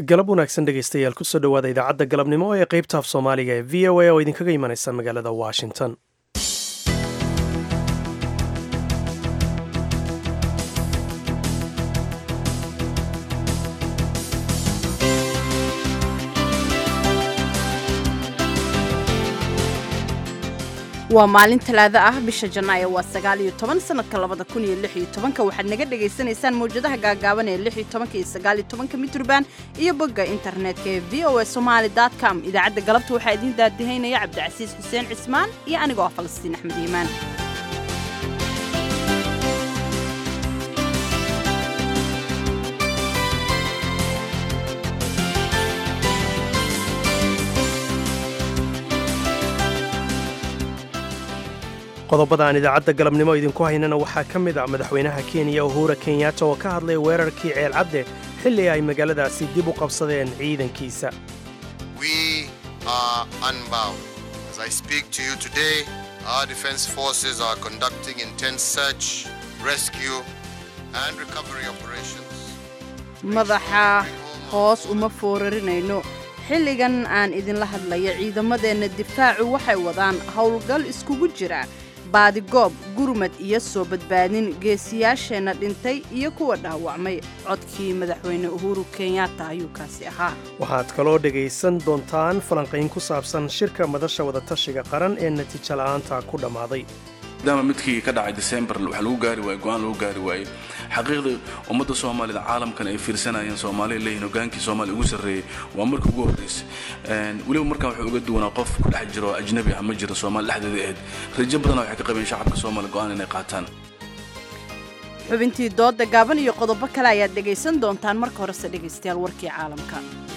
galab wanaagsan dhegaystayaal kusoo dhowaada idaacadda galabnimo ee qaybta af soomaaliga ee v o a oo idinkaga imanaysa magaalada washington waa maalin talaado ah bisha janaayo waa sagaal iyo toban sanadka labada kun iyo lix iyo tobanka waxaad naga dhagaysanaysaan mawjadaha gaagaaban ee lix iyo tobanka iyo sagaal iyo tobanka mitrban iyo bogga internetka ee v o a somaali dot com idaacadda galabta waxaa idiin daadihaynaya cabdicasiis xuseen cismaan iyo anigoo ah falastiin axmed iimaan qodobada aan idaacadda galabnimo idinku haynana waxaa ka mid ah madaxweynaha kenya uhura kenyatta oo ka hadlay weerarkii ceelcadde xilli ay magaaladaasi dib u qabsadeen ciidankiisa madaxa hoos uma foorarinayno xilligan aan idinla hadlaya ciidamadeenna difaacu waxay wadaan howlgal iskugu jira baadigoob gurmad iyo soo badbaadin geesiyaasheenna dhintay iyo kuwa dhaawacmay codkii madaxweyne uhuru kenyatta ayuu kaasi ahaa waxaad kaloo dhegaysan doontaan falanqayn ku saabsan shirka madasha wadatashiga qaran ee natiijo la'aanta ku dhammaaday maadaama midkii ka dhacay december wax lagu gaari waaye go-aan lagu gaari waaye xaqiiqdii ummadda soomaalida caalamkan ay fiirsanayeen soomaaliya leeyihin hogaankii soomaaliya ugu sarreeyey waa markii ugu horraysay weliba markaan wuxuu uga duwanaa qof ku dhex jiro ajnabi ah ma jiro soomaali dhexdeeda ahayd rajo badana waxay ka qabeen shacabka soomaaliya go-aan inay qaataan xubintii dooda gaaban iyo qodobo kale ayaad dhegaysan doontaan marka horese dhegaystayaal warkii caalamka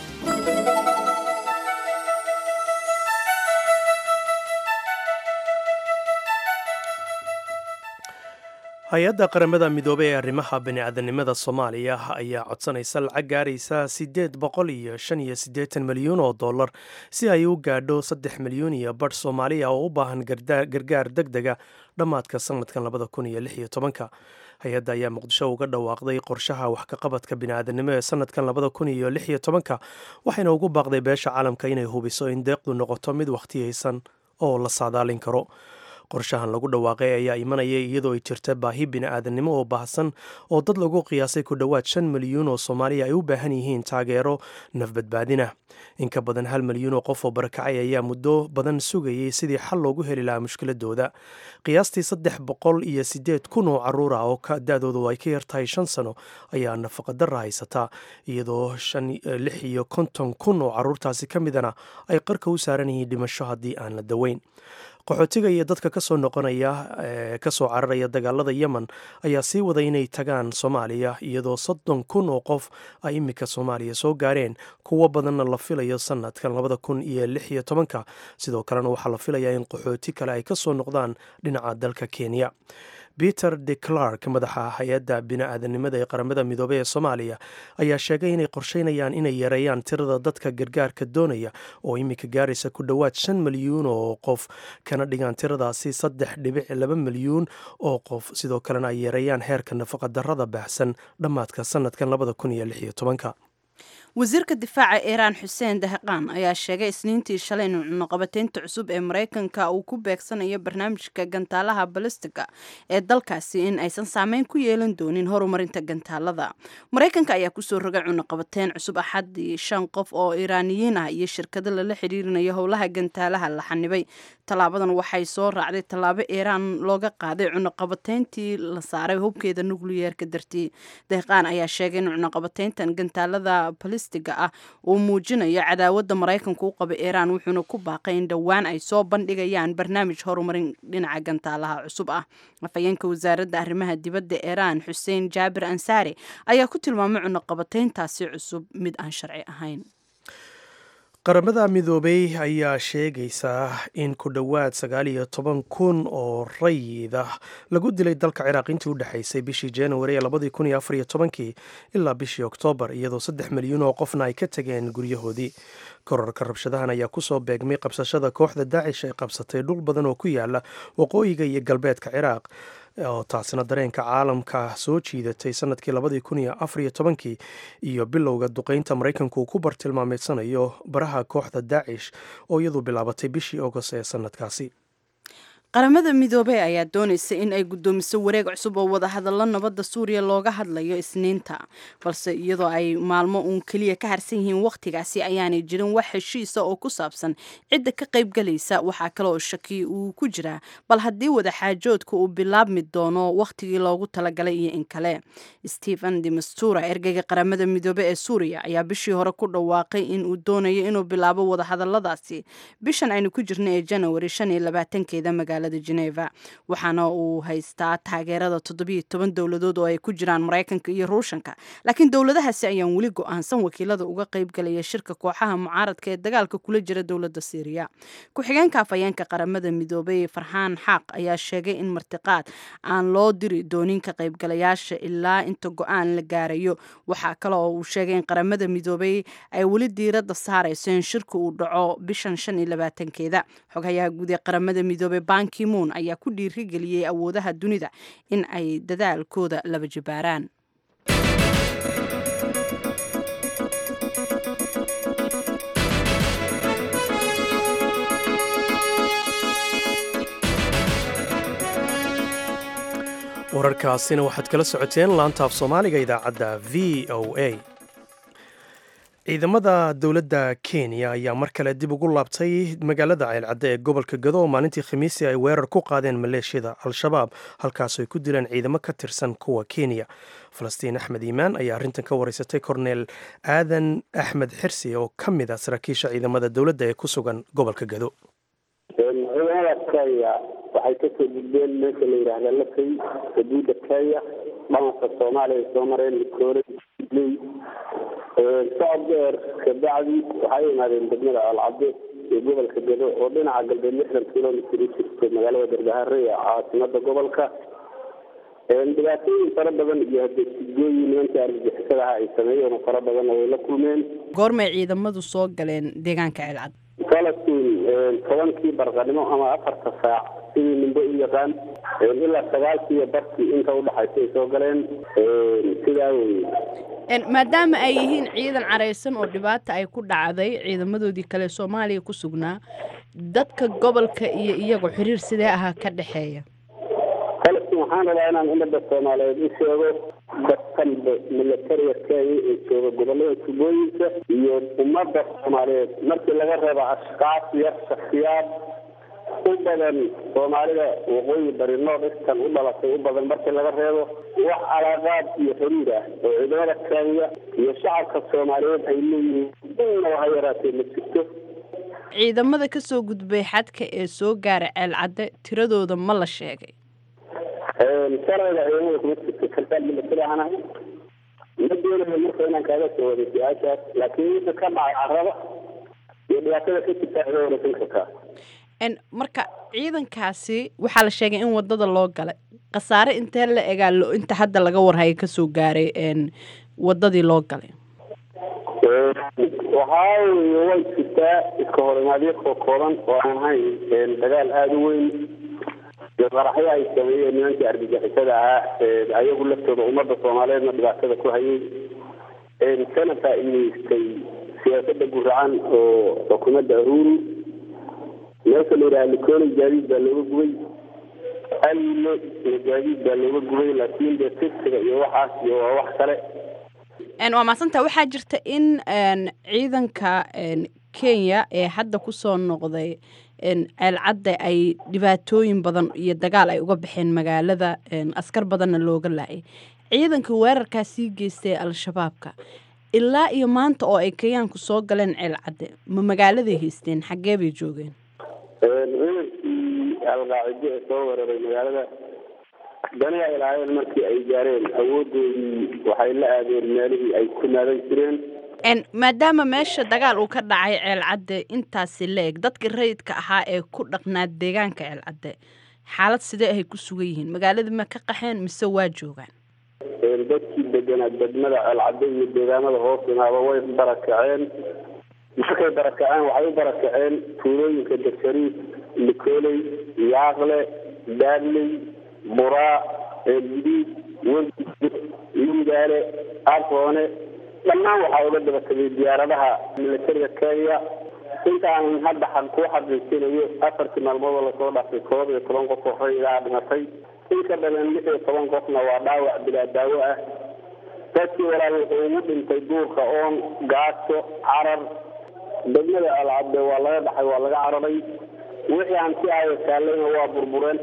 hay-adda qaramada midoobey ee arrimaha bani'aadanimada soomaaliya ayaa codsanaysa lacag gaaraysa siddeed boqol iyo shan iyo siddeetan milyuun oo dollar si ay u gaadho saddex milyuun iyo badh soomaaliya oo u baahan gargaar deg dega dhammaadka sanadkan labada kun iyo lix iyo tobanka hay-adda ayaa muqdisho uga dhawaaqday qorshaha wax ka qabadka bini'aadanimo ee sanadkan labada kun iyo lix iyo tobanka waxayna ugu baaqday beesha caalamka inay hubiso in deeqdu noqoto mid wakhtiyaysan oo la saadaalin karo qorshahan lagu dhawaaqay ayaa imanaya iyadoo ay jirta baahi bini'aadanimo oo baahsan oo dad lagu qiyaasay ku dhowaad shan milyuun oo soomaaliya ay u baahan yihiin taageero nafbadbaadina in ka badan hal milyuun oo qof oo barakacay ayaa muddo badan sugayay sidii xal loogu heli lahaa mushkiladooda qiyaastii saddex boqol iyo siddeed kun oo caruur ah oo da-doodu ay ka yartahay shan sano ayaa nafaqadara haysataa iyadoo lix iyo konton kun oo caruurtaasi ka midana ay qarka u saaran yihiin dhimasho haddii aan la daweyn qaxootiga iyo dadka kasoo noqonaya kasoo cararaya dagaalada yemen ayaa sii waday inay tagaan soomaaliya iyadoo soddon kun oo qof ay iminka soomaaliya soo gaareen kuwo badanna la filayo sanadkan labada kun iyo lix iyo tobanka sidoo kalena waxaa la filayaa in qaxooti kale ay kasoo noqdaan dhinaca dalka kenya peter de clark madaxa hay-adda bini-aadanimada ee qaramada midoobey ee soomaaliya ayaa sheegay inay qorsheynayaan inay yareeyaan tirada dadka gargaarka doonaya oo iminka gaaraysa ku dhowaad shan milyuun oo qof kana dhigaan tiradaasi saddex dhibic laba milyuun oo qof sidoo kalena ay yareeyaan heerka nafaqadarrada baahsan dhammaadka sanadkan labada kun iyo lix iyo tobanka wasiirka difaaca iiraan xuseen dahaqaan ayaa sheegay isniintii shalay in cunuqabateynta cusub ee maraykanka uu ku beegsanayo barnaamijka gantaalaha balistiga ee dalkaasi in aysan saameyn ku yeelan doonin horumarinta gantaalada maraykanka ayaa kusoo rogay cunuqabateyn cusub axadii shan qof oo iiraaniyiin ah iyo shirkado lala xiriirinayo howlaha gantaalaha la xanibay tallaabadan waxay soo raacday tallaabo iiraan looga qaaday cunuqabateyntii la saaray hubkeeda nukliyeerka dartii dahaqaan ayaa sheegay in cunuqabateyntan gantaalada ah uu muujinayo cadaawadda maraykanku u qaba iiraan wuxuuna ku baaqay in dhowaan ay soo bandhigayaan barnaamij horumarin dhinaca gantaalaha cusub ah afhayeenka wasaaradda arrimaha dibadda iiraan xuseen jaabir ansaari ayaa ku tilmaamay cunuqabateyntaasi cusub mid aan sharci ahayn qaramada midoobey ayaa sheegaysaa in ku dhowaad sagaal iyo toban kun oo rayid ah lagu dilay dalka ciraaq intii u dhexaysay bishii januari ee labadii kun iyo afar iyo tobankii ilaa bishii oktoobar iyadoo saddex milyuun oo qofna ay ka tageen guryahoodii korarka rabshadahan ayaa kusoo beegmay qabsashada kooxda daacish ay qabsatay dhul badan oo ku yaala waqooyiga iyo galbeedka ciraaq oo taasina dareenka caalamka soo jiidatay sanadkii labadii kun iyo afar iyo tobankii iyo bilowga duqeynta maraykanku uu ku bartilmaameedsanayo baraha kooxda daacish oo iyadu bilaabatay bishii agost ee sanadkaasi qaramada midoobey ayaa doonaysa in ay guddoomiso wareeg cusub oo wadahadallo nabadda suuriya looga hadlayo isniinta balse iyadoo ay maalmo uun keliya ka harsan yihiin wakhtigaasi ayaanay jirin wax heshiisa oo ku saabsan cidda ka qaybgalaysa waxaa kale oo shaki uu ku jiraa bal haddii wadaxaajoodka uu bilaabmi doono wakhtigii loogu talagalay iyo in kale stephen demastura ergeyga qaramada midoobe ee suuriya ayaa bishii hore ku dhawaaqay in uu doonayo inuu bilaabo wadahadalladaasi bishan aynu ku jirna ee janawari shan iyo labaatankeeda magaala geneva waxaana uu haystaa taageerada toddobiyo toban dowladood oo ay ku jiraan maraykanka iyo ruushanka laakiin dowladahaasi ayaan weli go-aansan wakiilada uga qaybgalaya shirka kooxaha mucaaradka ee dagaalka kula jira dowladda syriya ku-xigeenka afhayeenka qaramada midoobey farxaan xaaq ayaa sheegay in martiqaad aan loo diri doonin ka qaybgalayaasha ilaa inta go-aan la gaarayo waxaa kale oo uu sheegay in qaramada midoobey ay weli diiradda saarayso in shirka uu dhaco bishan shan iyo labaatankeeda xoghayaha guud ee qaramada midoobey kimun ayaa ku dhiirigeliyey awoodaha dunida in ay dadaalkooda laba jibaaraan wararkaasina waxaad kala socoteen laantaaf soomaaliga idaacadda v o a ciidamada dowladda kenya ayaa mar kale dib ugu laabtay magaalada ceelcadde ee gobolka gado oo maalintii khamiisii ay weerar ku qaadeen maleeshiyada al-shabaab halkaasoo ay ku dileen ciidamo ka tirsan kuwa kenya falastiin axmed iimaan ayaa arrintan ka wareysatay korneel aadan axmed xirsi oo ka mid ah saraakiisha ciidamada dowladda ee ku sugan gobolka gado ciidamada kenya waxay kasoo gudbeen meesha la yidhaahda lakay xuduuda kenya dhalanka soomaaliya ay soo mareen mikoole socod dheer kabacdi waxay imaadeen degmada alcade ee gobolka gado oo dhinaca galbeed lixdan kilomitr u jirto magaalada darbahare ee caasimada gobolka dhibaatooyin fara badan iyo hadesigooyin nimanka argagixisadaha ay sameeyeen oo fara badanna way la kulmeen goormay ciidamadu soo galeen deegaanka ceelcad falastiin tobankii barqanimo ama afarta saac sidii nimbe u yaqaan ilaa sagaalkiiyo barkii inta udhaxaysa ay soo galeen sidaa weye maadaama ay yihiin ciidan caraysan oo dhibaata ay ku dhacday ciidamadoodii kale soomaaliya ku sugnaa dadka gobolka iyo iyagu xiriir sidee ahaa ka dhexeeya falastiin waxaan rabaa inaan ummadda soomaaliyeed u sheego dadkanba milatariga kenya ee jooga gobolada tubooyinka iyo ummadda soomaaliyeed markii laga reebo ashkaas yar shaksiyaad u badan soomaalida waqooyi bari nood istan u dhalatay u badan markii laga reebo wax calaaqaad iyo xiriir ah oo ciidamada kenya iyo shacabka soomaaliyeed ay leeyihiin inaba ha yaraatee ma jirto ciidamada ka soo gudbay xadka ee soo gaara ceelcadde tiradooda ma la sheegay sharciga ciidamada kuma jirto sarkaal milatari ahanahay ma doonayo marka inaan kaaga soo waday su-aashaas laakiin wixii ka dhacay carrada iyo dhibaatada ka jirta iga wareysan kartaa marka ciidankaasi waxaa la sheegay in wadada loo galay khasaare intee la egaa inta hadda laga warhaya kasoo gaaray wadadii loo galay waxaa weye way jirtaa iska horimaadyo koo kooban oo aan ahayn dagaal aada u weyn iyo qaraxyo ay sameeyeen nimankii argagixisada ahaa ayagu laftooda ummadda soomaaliyeedna dhibaatada ku hayay kana faa-iideystay siyaasada guracan oo xukuumadda ahuru meesha la yidhaha likoli gaadiid baa looga gubay allo iyo gaadiid baa looga gubay laakiin dee tigsiga iyo waxaas iyo waa wax kale waa maasanta waxaa jirta in ciidanka kenya ee hadda kusoo noqday ceelcadda ay dhibaatooyin badan iyo dagaal ay uga baxeen magaalada askar badanna looga laayay ciidanka weerarkaa sii geystay al-shabaabka ilaa iyo maanta oo ay kenyaanku soo galeen ceelcadde ma magaaladay haysteen xaggee bay joogeen ciidankii alqaacido ee soo weeraray magaalada dani ay lahaayeen markii ay gaareen awoodoodii waxay la aadeen meelihii ay ku naadan jireen maadaama meesha dagaal uu ka dhacay ceelcadde intaasi la eg dadkii rayidka ahaa ee ku dhaqnaa deegaanka ceelcadde xaalad sidee ahay ku sugan yihiin magaaladii ma ka qaxeen mise waa joogaan dadkii deganaa degmada ceelcadde iyo deegaamada hoos imaaba way barakaceen markay barakaceen waxay u barakaceen tuulooyinka dashariif likoley yaaqle daadley buraa eelgudiid weligo yuugaale arkoone dhammaan waxaa uga daba tegay diyaaradaha milatariga kenya intaan hadda ku xaqiijinayo afartii maalmood oo lasoo dhaafay koob iyo toban qof oo raydaa dhimatay in ka badan lix iyo toban qofna waa dhaawac bilaa daawo ah dadkii walaal wuxuu ugu dhintay duurka oon gaajo carar degmada alcabde waa laga dhaxay waa laga cararay wixii aan si aayo saalayna waa burbureen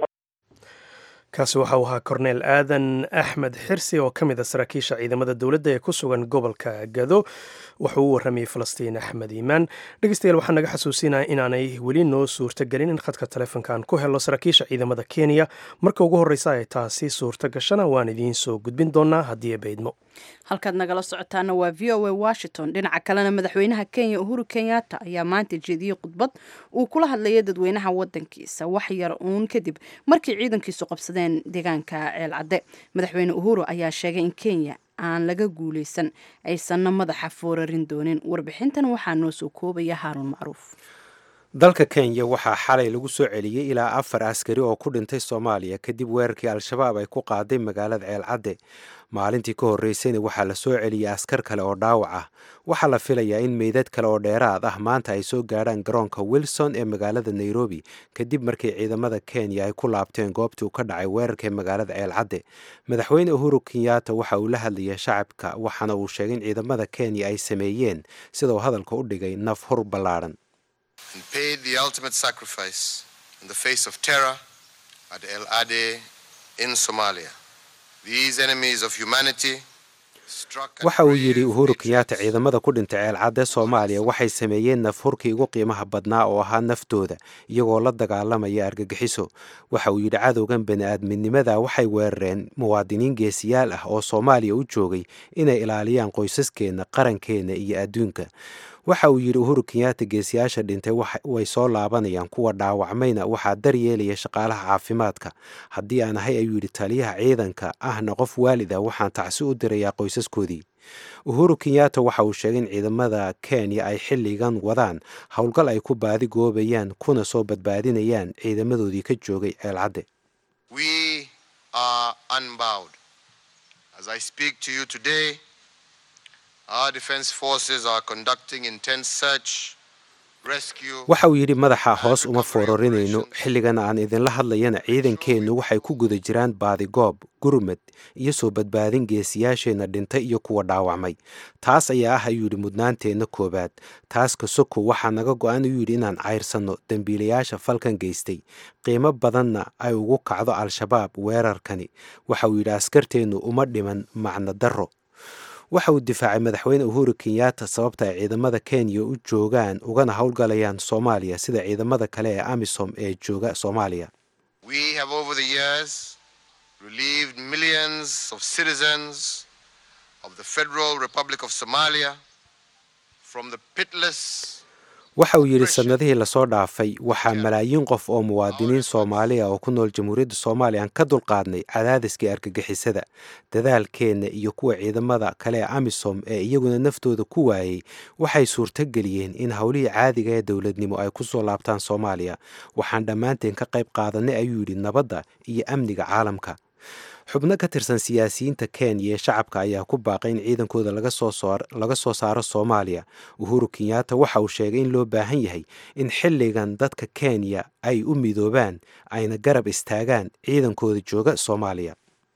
kaasi waxa uu ahaa korneel aadan axmed xirsi oo ka mid a saraakiisha ciidamada dowladda ee ku sugan gobolka gado wuxuu u warramayay falastiin axmed iimaan dhegeystayaal waxaa naga xasuusinaya inaanay weli noo suurto gelin in khadka taleefonkan ku helo saraakiisha ciidamada kenya marka ugu horreysa ay taasi suurto gashana waan idiin soo gudbin doonaa haddii baydmo halkaad nagala socotaana waa v o a washington dhinaca kalena madaxweynaha kenya uhuru kenyatta ayaa maanta jeediyey khudbad uu kula hadlayay dadweynaha wadankiisa wax yar uun kadib markii ciidankiisu qabsadeen deegaanka ceelcadde madaxweyne uhuru ayaa sheegay in kenya aan laga guuleysan aysanna madaxa foorarin doonin warbixintan waxaa noo soo koobaya haaruun macruuf dalka kenya waxaa xalay lagu soo celiyey ilaa afar askari oo ku dhintay soomaaliya kadib weerarkii al-shabaab ay ku qaaday magaalada ceelcadde maalintii ka horreysayna waxaa la soo celiyey askar kale oo dhaawac ah waxaa la filayaa in meydad kale oo dheeraad ah maanta ay soo gaadhaan garoonka wilson ee magaalada nairobi kadib markii ciidamada kenya ay ku laabteen goobtii uu ka dhacay weerarka ee magaalada ceelcadde madaxweyne uhuru kenyatta waxa uu la hadlayay shacabka waxaana uu sheegay in ciidamada kenya ay sameeyeen sida uu hadalka u dhigay naf hur ballaadhan and paid the ultimate sacrifice in the face of terror at El Ade in Somalia. These enemies of humanity waxa uu yidhi uhuru kenyatta ciidamada ku dhintay ceelcadde soomaaliya waxay sameeyeen nafhurkii ugu qiimaha badnaa oo ahaa naftooda iyagoo la dagaalamaya argagixiso waxa uu yidhi cadowgan bani-aadminimada waxay weerareen muwaadiniin geesiyaal ah oo soomaaliya u joogay inay ilaaliyaan qoysaskeenna qarankeenna iyo adduunka waxa uu yidhi uhuru kenyatta geesiyaasha dhintay way soo laabanayaan kuwa dhaawacmayna waxaa daryeelaya shaqaalaha caafimaadka haddii aan ahay ayuu yidhi taliyaha ciidanka ahna qof waalid ah waxaan tacsi u dirayaa qoysaskoodii uhuru kenyatta waxa uu sheegay in ciidamada kenya ay xilligan wadaan howlgal ay ku baadi goobayaan kuna soo badbaadinayaan ciidamadoodii ka joogay ceelcadde waxa uu yidhi madaxa hoos uma foorarinayno xilligan aan idinla hadlayana ciidankeennu waxay ku guda jiraan baadigoob gurmad iyo soo badbaadin geesiyaasheenna dhintay iyo kuwa dhaawacmay taas ayaa ah ayuu yidhi mudnaanteenna koowaad taas kasoko waxaa naga go-an ayuu yidhi inaan cayrsanno dembiilayaasha falkan geystay qiimo badanna ay ugu kacdo al-shabaab weerarkani waxa uu yidhi askarteennu uma dhiman macno darro waxa uu difaacay madaxweyne uhuru kenyatta sababta ay ciidamada kenya u joogaan ugana howlgalayaan soomaaliya sida ciidamada kale ee amisom ee jooga soomaaliya waxa uu yidhi sanadihii lasoo dhaafay waxaa malaayiin qof oo muwaadiniin soomaaliya oo ku nool jamhuuriyadda soomaaliya aan ka dulqaadnay cadaadiskii argagixisada dadaalkeenna iyo kuwa ciidamada kale ee amisom ee iyaguna naftooda ku waayey waxay suurtogeliyeen in howlihii caadiga ee dowladnimo ay ku soo laabtaan soomaaliya waxaan dhammaanteen ka qayb qaadanay ayuu yidhi nabadda iyo amniga caalamka xubno ka tirsan siyaasiyiinta kenya ee shacabka ayaa ku baaqay in ciidankooda laga soo saaro soomaaliya uhuru kenyatta waxa uu sheegay in loo baahan yahay in xilligan dadka kenya ay u midoobaan ayna garab istaagaan ciidankooda jooga soomaaliya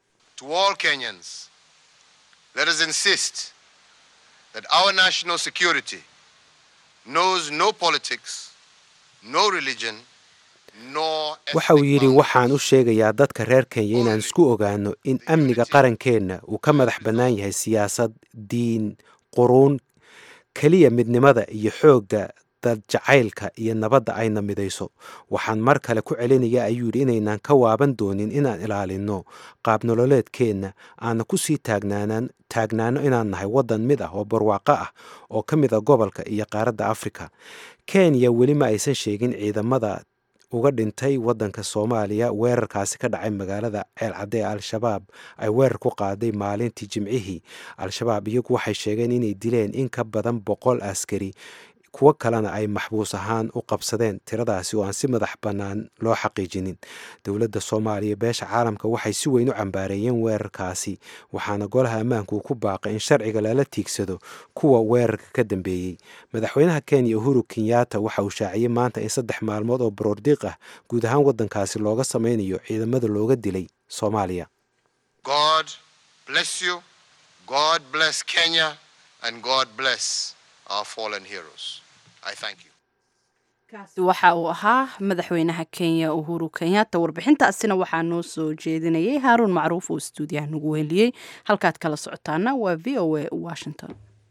waxa uu yidhi waxaan u sheegayaa dadka reer kenya inaan isku ogaano in amniga qarankeenna uu ka madax bannaan yahay siyaasad diin quruun keliya midnimada iyo xoogga dad jacaylka iyo nabadda ayna midayso waxaan mar kale ku celinayaa ayuu yidhi inaynaan ka waaban doonin inaan ilaalinno qaabnololeedkeenna aana ku sii taagnaano inaan nahay waddan mid ah oo barwaaqo ah oo ka mid a gobolka iyo qaaradda afrika kenya weli ma aysan sheegin ciidamada uga dhintay waddanka soomaaliya weerarkaasi ka dhacay magaalada ceelcadde ee al-shabaab ay weerar ku qaaday maalintii jimcihii al-shabaab iyagu waxay sheegeen inay dileen in ka badan boqol askari kuwo kalena ay maxbuus ahaan u qabsadeen tiradaasi oo aan si madax bannaan loo xaqiijinin dowladda soomaaliya beesha caalamka waxay si weyn u cambaareeyeen weerarkaasi waxaana golaha ammaanku uu ku baaqay in sharciga lala tiigsado kuwa weerarka ka dambeeyey madaxweynaha kenya uhuru kenyatta waxa uu shaaciyey maanta in saddex maalmood oo baroordiiq ah guud ahaan waddankaasi looga samaynayo ciidamada looga dilay soomaaliya God bless you. God bless Kenya. And God bless our fallen heroes. I thank you. kaasi waxa uu ahaa madaxweynaha kenya uhuru kenyatta warbixintaasina waxaa noo soo jeedinayay haaruun macruuf oo stuudiyaha nagu weheliyey halkaad kala socotaana waa v o a washington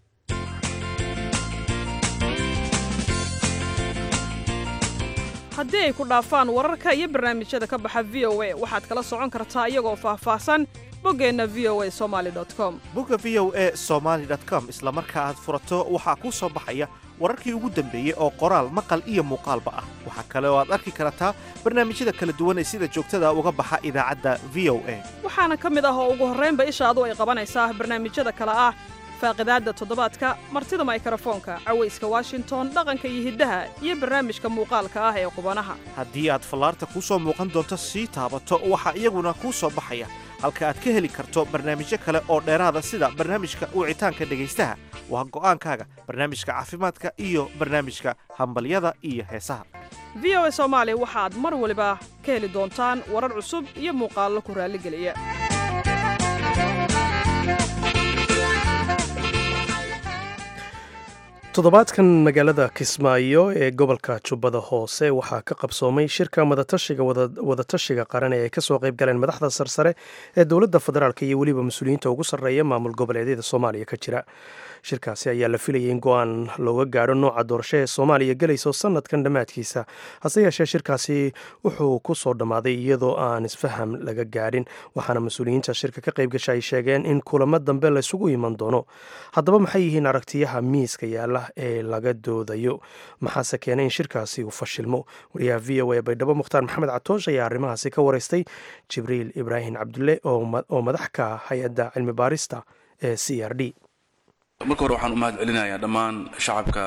haddii ay ku dhaafaan wararka iyo barnaamijyada ka baxa v o a waxaad kala socon kartaa iyagoo faahfaahsan boggeenna v o a somaali com bogga v o a somaali com isla marka aad furato waxaa kuu soo baxaya wararkii ugu dambeeyey oo qoraal maqal iyo muuqaalba ah waxaa kale oo aad arki kartaa barnaamijyada kala duwan ee sida joogtada uga baxa idaacadda v o a waxaana ka mid ah oo ugu horraynba ishaadu ay qabanaysaa barnaamijyada kale ah faaqidaadda toddobaadka martida maykrofoonka cawayska washington dhaqanka iyo hiddaha iyo barnaamijka muuqaalka ah ee qubanaha haddii aad fallaarta kuu soo muuqan doonto sii taabato waxaa iyaguna kuu soo baxaya halka aad ka heli karto barnaamijyo kale oo dheeraada sida barnaamijka wicitaanka dhegaystaha waa go'aankaaga barnaamijka caafimaadka iyo barnaamijka hambalyada iyo heesaha v o a soomaali waxaad mar waliba ka heli doontaan warar cusub iyo muuqaallo ku raalligeliya toddobaadkan magaalada kismaayo ee gobolka jubbada hoose waxaa ka qabsoomay shirka wadatashiga wadatashiga qaran ee ay kasoo qayb galeen madaxda sarsare ee dowladda federaalk iyo weliba mas-uuliyiinta ugu sarreeya maamul goboleedyada soomaaliya ka jira shirkaasi ayaa la filayay in go-aan looga gaadho nooca doorasho ee soomaaliya gelayso sanadkan dhammaadkiisa hase yeeshee shirkaasi wuxuu ku soo dhammaaday iyadoo aan isfaham laga gaadhin waxaana mas-uuliyiinta shirka ka qayb gasha ay sheegeen in kulamo dambe laysugu iman doono haddaba maxay yihiin aragtiyaha miiska yaala ee laga doodayo maxaase keenay in shirkaasi uu fashilmo wariyaha v o a baydhabo mukhtaar maxamed catoosh ayaa arrimahaasi ka wareystay jibriil ibraahim cabdulle oo madax ka hay-adda cilmi baarista ee c r d marka hore waxaan u mahad celinayaa dhammaan shacabka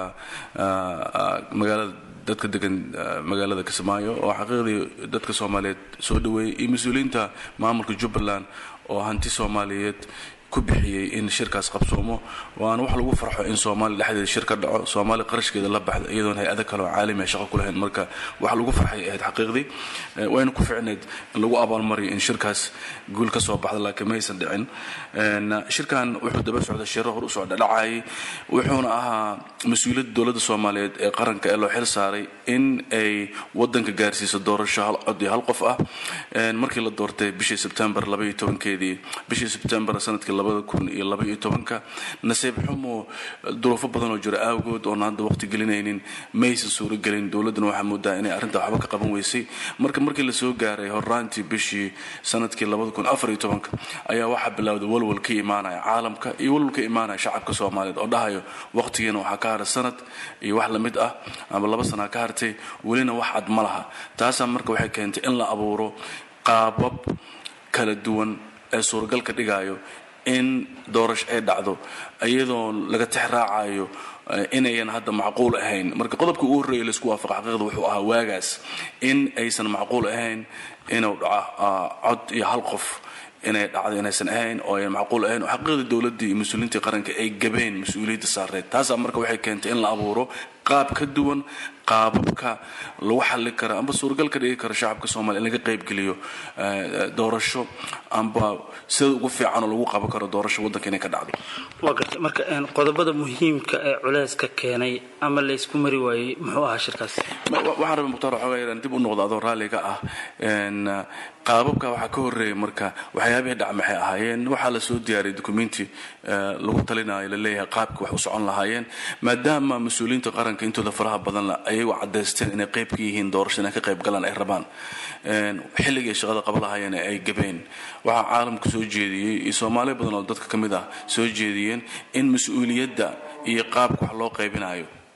magaalada dadka degan magaalada kismaayo oo xaqiiqdii dadka soomaaliyeed soo dhaweeyey iyo mas-uuliyiinta maamulka jubbaland oo hanti soomaaliyeed ku bixiyey in shirkaas qabsoomo waana wax lagu farxo in soomaaliya dhexdeeda shir ka dhaco soomaaliya qarashkeeda la baxda iyadoon hay-ada kale oo caalami ah shaqo ku lahayn marka wax lagu farxay ahayd xaqiiqdii wayna ku ficnayd in lagu abaalmariyo in shirkaas guul ka soo baxda laakiin maysan dhicin shirkan wuxuu daba socda shiro hor u socda dhacayay wuxuuna ahaa mas-uuliyadda dowladda soomaaliyeed ee qaranka ee loo xil saaray in ay wadanka gaarsiiso doorasho hal cod iyo hal qof ah markii la doortay bishii sebtembar labaiyo tobankeedii bishii sebtembar sanadkii labada kun iyo labaiyo tobanka nasiib xumo duruufo badan oo jira awgood oon hadda waqti gelinaynin maysan suuragelin dowladduna waxaa moodaa inay arrinta waxba ka qaban weysay marka markii lasoo gaaray horraantii bishii sanadkii labada kun afar iyo tobanka ayaa waxaa bilowday walwal ka imaanaya caalamka iyo walwal ka imaanaya shacabka soomaaliyeed oo dhahayo waqtigiina waxaa ka haray sanad iyo wax lamid ah ama laba sanaa ka hartay welina wax cad ma laha taasaa marka waxay keentay in la abuuro qaabab kala duwan ee suuragal ka dhigayo in doorasho ay dhacdo iyadoo laga tex raacayo inayan hadda macquul ahayn marka qodobka ugu horreeya laisku waafaqa xaqiiqda wuxuu ahaa waagaas in aysan macquul ahayn inuu dhaco cod iyo hal qof inay dhacdo inaysan ahayn oo ayan macquul ahayn oo xaqiiqda dowladdii iyo mas-uuliyiintii qaranka ay gabeen mas-uuliyadda saareed taasaa marka waxay keentay in la abuuro qaab ka duwan qaababka lagu xallin kara amba suuragal ka dhigi kara shacabka soomaliya in laga qaybgeliyo doorasho amba sida ugu fiican oo lagu qaban karo doorasho waddanka inay ka dhacdo waa gartay marka qodobada muhiimka ee culeyska keenay ama laysku mari waayey muxuu ahaa shirkaas waxaan rabay mukhtaar waxoogaa yaraan dib u noqdo adoo raalliga ah qaababka waxaa ka horreeyay marka waxyaabihii dhac maxay ahaayeen waxaa la soo diyaariyay documenti lagu talinayo laleeyahay qaabka wax u socon lahaayeen maadaama mas-uuliyiinta qaranka intooda faraha badanla ayagu cadaysteen inay qayb ka yihiin doorasho inay ka qayb galaan ay rabaan xilligay shaqada qaba lahaayeen ay gabeen waxaa caalamka soo jeediyey iyo soomaaliya badan oo dadka ka mid ah soo jeediyeen in mas-uuliyadda iyo qaabka wax loo qaybinayo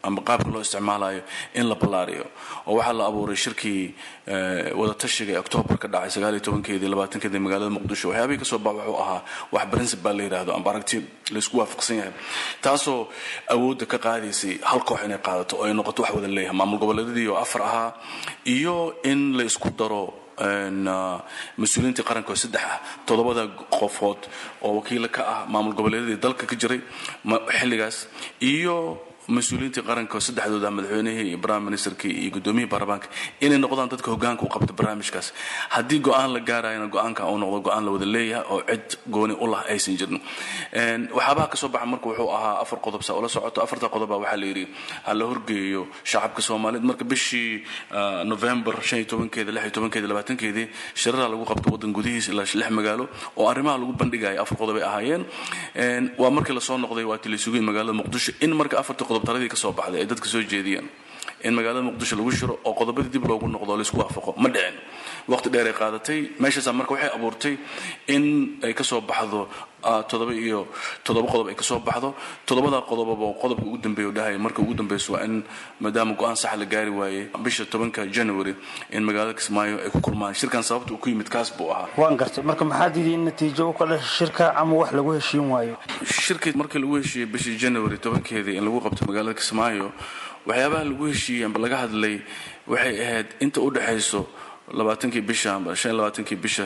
ama qaabka loo isticmaalayo in la ballaariyo oo waxaa la abuuray shirkii wadatashiga ee octoobar ka dhacay sagaal iyo tobankeedii labaatankeedii magaalada muqdisho waxyaabihii kasoo bax wuxuu ahaa wax principal la yidhaahdo amba aragti laysku waafaqsan yahay taasoo awoodda ka qaadaysay hal koox inay qaadato oo ay noqoto wax wada leeyahay maamul goboleedyadii oo afar ahaa iyo in la isku daro mas-uuliyiintii qaranka oo saddex ah toddobada qofood oo wakiila ka ah maamul goboleedyadii dalka ka jiray xilligaas iyo mas-uuliyiintii qaranka oo saddexdooda madaxweynihii iyo prime ministerkii iyo guddoomiyihii baarlamaanka inay noqdaan dadka hogaanka u qabta barnaamijkaas haddii go-aan la gaarayana go-aanka uu noqdo go-aan la wada leeyahay oo cid gooni u lah aysan jirin waxyaabaha kasoo baxa marka wuxuu ahaa afar qodob saa ula socoto afarta qodoba waxaa la yidhi ha la horgeeyo shacabka soomaaliyeed marka bishii november shan iyo tobankeeda lix iyo tobankeeda labaatankeedii shirara lagu qabto waddan gudihiisa ilaa lix magaalo oo arrimaha lagu bandhigaya afar qodob ay ahaayeen waa markii lasoo noqday waa tilaysugeyn magaalada muqdisho in marka afarta qodob taradii ka soo baxday ay dadka soo jeediyeen in magaalada muqdisho lagu shiro oo qodobadii dib loogu noqdo laysku waafaqo ma dhicin waqti dheer ay qaadatay meeshaasaa marka waxay abuurtay in ay kasoo baxdo toddoba iyo toddoba qodob ay kasoo baxdo toddobada qodobaba qodobka ugu dambeeya u dhahay marka ugu dambeyso waa in maadaama go-aan sax la gaari waayey bisha tobanka january in magaalada kismaayo ay ku kulmaan shirkan sababta uu ku yimid kaas buu ahaa waan gartay marka maxaa diiday in natiijo u ka dhasha shirka ama wax lagu heshiin waayo shirkii markii lagu heshiiyey bishii january tobankeedii in lagu qabto magaalada kismaayo waxyaabaha lagu heshiiyey amba laga hadlay waxay ahayd inta u dhexayso labaatankii bisha amba shan iyo labaatankii bisha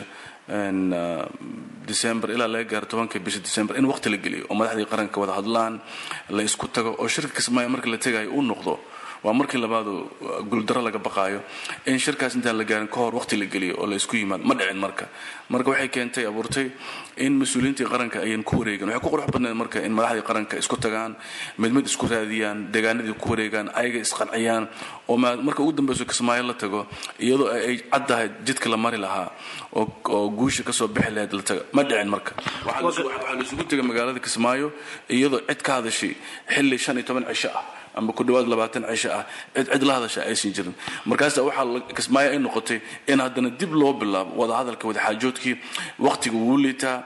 december ilaa laga gaaro tobanka bisha december in waqti la geliyo oo madaxdii qaranka wada hadlaan la isku tago oo shirka kismaayo marka la tegayo uu noqdo waa markii labaadu guuldaro laga baqaayo in shirkaas intaan la gaarin ka hor waqti la geliyo oo la isku yimaado ma dhicin marka marka waxay keentay abuurtay in mas-uuliyiintii qaranka ayan ku wareegan waxay ku qurux badneed marka in madaxdii qaranka isku tagaan mid mid isku raadiyaan deegaanadii ku wareegaan ayaga isqanciyaan oo marka ugu dambeyso kismaayo la tago iyadoo ay caddahay jidka la mari lahaa oo guusha kasoo bixi lahayd la taga ma dhicin marka waxaa la isugu tegay magaalada kismaayo iyadoo cid ka hadashay xilli shan iyo toban cisho ah amba ku dhawaad labaatan cisho ah cid cid la hadasha aysan jirin markaasa waxaa kismaayo ay noqotay in haddana dib loo bilaabo wadahadalka wadaxaajoodkii waqtiga wuu liitaa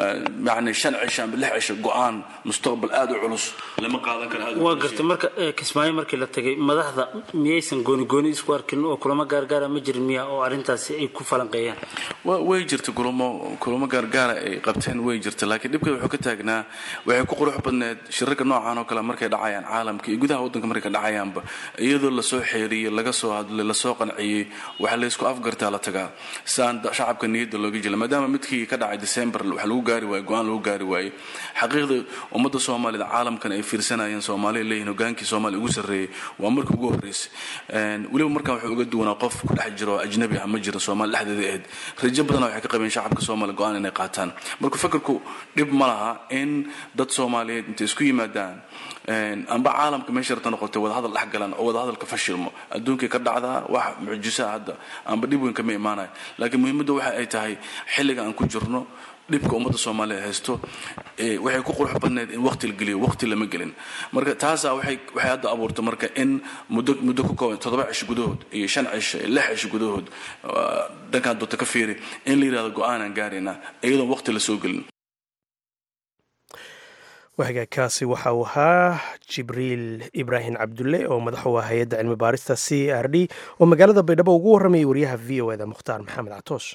yani shan cisho amba lix cisho go-aan mustaqbal aada u culus lama qaadan karo waa gartay marka kismaayo markii la tagay madaxda miyaysan gooni gooni isku arkin oo kulamo gaargaara ma jirin miya oo arrintaasi ay ku falanqeeyaan way jirta kulamo kulamo gaargaara ay qabteen way jirta laakiin dhibkeeda wuxuu ka taagnaa waxay ku qurux badneed shirarka noocan oo kale markay dhacayaan caalamka iyo gudaha waddanka markay dhacayaanba iyadoo lasoo xeeriyey laga soo hadlay lasoo qanciyey waxaa laysku afgartaa la tagaa saan shacabka niyadda looga jela maadaama midkii ka dhacay december wax lagu gaari waaye go-aan lagu gaari waayey xaqiiqda ummadda soomaalida caalamkan ay fiirsanayeen soomaaliya leeyihin hogaankii soomaaliya ugu sarreeyey waa markii ugu horreysay weliba markan wuxuu uga duwanaa qof ku dhex jiro oo ajnabi ah ma jiro soomaali dhexdeeda ahayd rajo badana waxay ka qabeen shacabka soomaaliya go-aan inay qaataan marka fakarku dhib ma laha in dad soomaaliyeed intay isku yimaadaan amba caalamka meesha rabta noqotay wadahadal dhex galan oo wadahadalka fashilmo adduunkay ka dhacdaa wax mucjisaa hadda amba dhib weyn kama imaanayo laakiin muhiimadda waxa ay tahay xilliga aan ku jirno dhibka ummadda soomaaliya haysto waxay ku qurux badneyd in waqti la geliyo waqti lama gelin marka taasaa waxay waxay hadda abuurtay marka in muddo muddo ku kooban toddoba cisho gudahood iyo shan cisho iyo lix cisho gudahood dhankaan doonta ka fiiri in la yidhahdo go-aanaan gaaraynaa iyadoon waqti la soo gelin wahagaagkaasi waxa uu ahaa jibriil ibraahim cabdulle oo madax u ah hay-adda cilmi baarista c r d oo magaalada baydhabo ugu warramayay wariyaha v o eda mukhtaar maxamed catoosh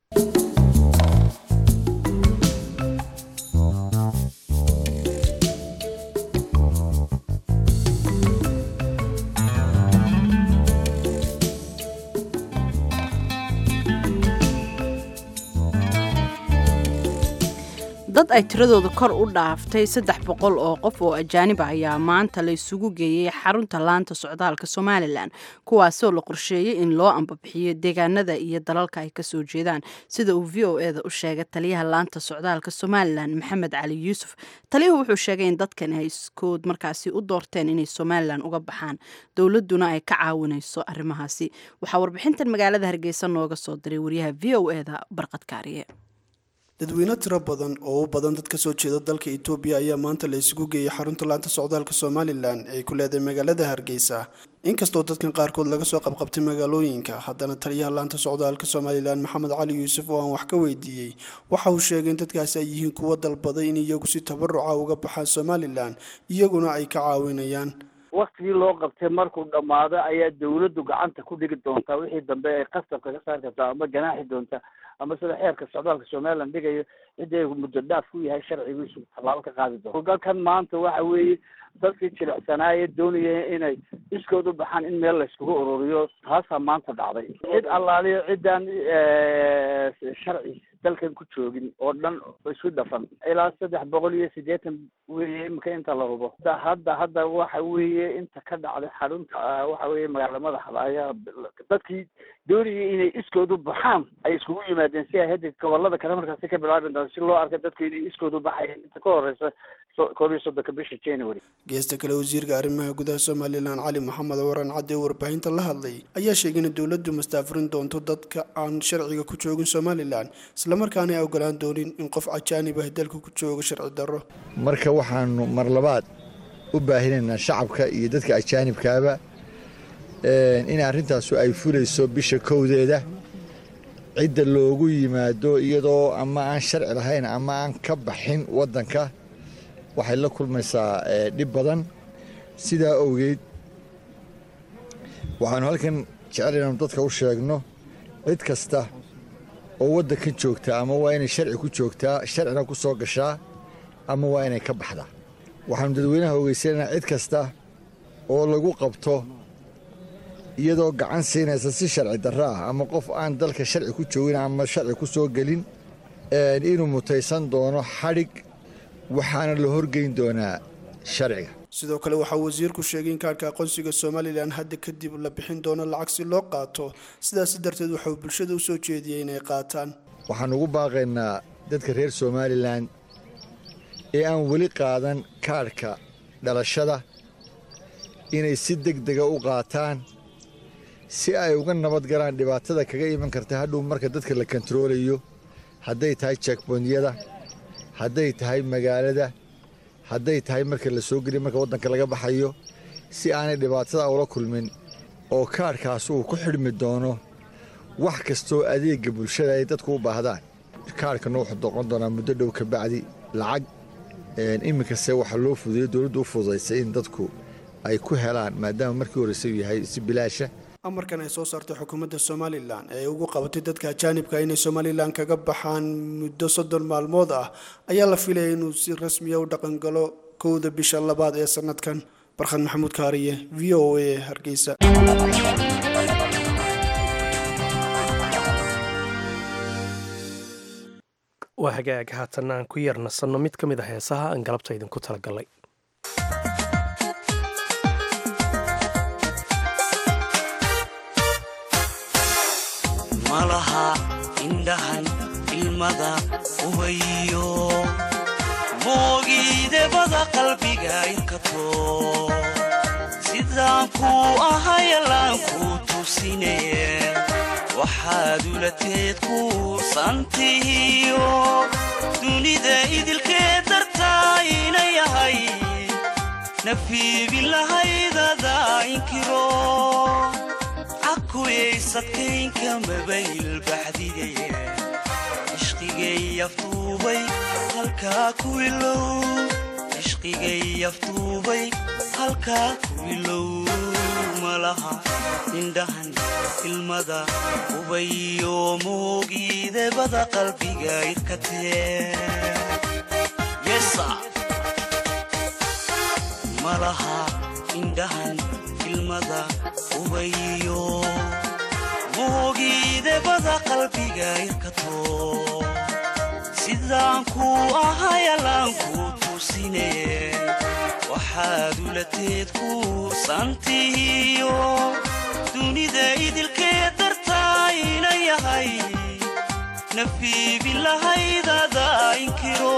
dad ay tiradooda kor u dhaaftay saddex boqol oo qof oo ajaaniba ayaa maanta la isugu geeyey xarunta laanta socdaalka somalilan kuwaasoo la qorsheeyey in loo ambabixiyo deegaanada iyo dalalka ay kasoo jeedaan sida uu v o eda u sheegay taliyaha laanta socdaalka somalilan maxamed cali yuusuf taliyuhu wuxuu sheegay in dadkan ay iskood markaasi u doorteen inay somalilan uga baxaan dowladuna ay ka caawinayso arrimahaasi waxaa warbixintan magaalada hargeysa nooga soo diray wariyaha v o eda barqad kaariye dadweyne tiro badan oo u badan dad kasoo jeeda dalka itoobiya ayaa maanta la isugu geeyey xarunta laanta socdaalka somalilan ee ku leedahay magaalada hargeysa inkastoo dadkan qaarkood laga soo qabqabtay magaalooyinka haddana taliyaha laanta socdaalka somalilan maxamed cali yuusuf oo aan wax ka weydiiyey waxa uu sheegay in dadkaasi ay yihiin kuwo dalbaday in iyagu si tabaruca uga baxaan somalilan iyaguna ay ka caawinayaan waktigii loo qabtay markuu dhammaado ayaa dawladdu gacanta ku dhigi doontaa wixii dambe ay qasabka ka saari kartaa ama ganaaxi doonta ama sida xeerka socdaalka somaliland dhigayo cidii muddo dhaaf ku yahay sharcigiisu tallaabo ka qaadi doonto galkan maanta waxa weeye dadkii jilicsanaaye doonaya inay iskood u baxaan in meel layskugu ururiyo taasaa maanta dhacday cid allaaliyo ciddaan sharci dalkan ku joogin oo dhan isu dhafan ilaa saddex boqol iyo siddeetan weeye imika inta la hubo hadda hadda hadda waxa weeye inta ka dhacday xarunta waxa weeye magaala madaxda ayaa dadkii doonayay inay iskood u baxaan ay iskugu yimaadeen si ay hadda gobolada kale markaasi ka bilaabi doonto si loo arka dadku inay iskood u baxayeen inta ka horeysa koob iyo soddonka bisha january geesta kale wasiirka arrimaha gudaha somalilan cali maxamed waran cadde oo warbaahinta la hadlay ayaa sheegay in dowladdu mastaafurin doonto dadka aan sharciga ku joogin somalilan islamarkaana ay ogolaan doonin in qof cajaanib ah dalka ku joogo sharci darro marka waxaanu mar labaad u baahinaynaa shacabka iyo dadka ajaanibkaaba in arrintaasu ay fulayso bisha kowdeeda cidda loogu yimaado iyadoo ama aan sharci lahayn ama aan ka baxin waddanka waxay la kulmaysaa dhib badan sidaa owgeed waxaanu halkan jecel inaanu dadka u sheegno cid kasta oo waddankan joogtaa ama waa inay sharci ku joogtaa sharcina ku soo gashaa ama waa inay ka baxdaa waxaanu dadweynaha ogeysanaynaa cid kasta oo lagu qabto iyadoo gacan siinaysa si sharci darro ah ama qof aan dalka sharci ku joogin ama sharci ku soo gelin inuu mutaysan doono xadhig waxaana la horgeyn doonaa sharciga sidoo kale waxaa wasiirku sheegay in kaarhka aqoonsiga somalilan hadda kadib la bixin doono lacag si loo qaato sidaasi darteed waxauu bulshada u soo jeediyey inay qaataan waxaan ugu baaqaynaa dadka reer somalilan ee aan weli qaadan kaadhka dhalashada inay si deg dega u qaataan si ay uga nabad galaan dhibaatada kaga iman karta hadhow marka dadka la kontaroolayo hadday tahay jekbonyada hadday tahay magaalada hadday tahay marka la soo geliya marka waddanka laga baxayo si aanay dhibaatada ula kulmin oo kaadhkaas uu ku xidhmi doono wax kastoo adeegga bulshada ay dadku u baahdaan kaadhkana wuxuu doqon doonaa muddo dhow ka bacdi lacag iminkase waxaa loo fududeyo dowladdu u fududaysay in dadku ay ku helaan maadaama markii horeysa uu yahay si bilaasha amarkan ay soo saartay xukuumadda somalilan ee ugu qabatay dadka ajaanibka inay somalilan kaga baxaan muddo soddon maalmood ah ayaa la filaya inuu si rasmiya u dhaqangalo kowda bisha labaad ee sanadkan barkhad maxamuud kaariye v o a hargeysa waa hagaag haatanna aan ku yar nasanno mid ka mid a heesaha aan galabta idinku talagalay malaha indhahan ilmada ubayo moogiidebada qalbiga inkato sidaan kuu ahayalaan kuu tusine waxaad ulateed kuursantihiyo dunida idilkee dartaa ina yahay nafiibin lahaydada inkiro cakuyaysadkaynka mabayl baxdigaye ishqigay aftuubay halkaa ku ilow ishqigay aftuubay halkaa ku ilow malaha indhahan ilmada ubayo moogiidebada qalbiga irkatee malaha indhahan ilmada ubayo moogiidebada qalbiga irkato sidaan kuu ahayalaan kuu tusine waxaad ulateed kuursantihiyo dunida idilkee dartaa ina yahay nafiibin lahaydada inkiro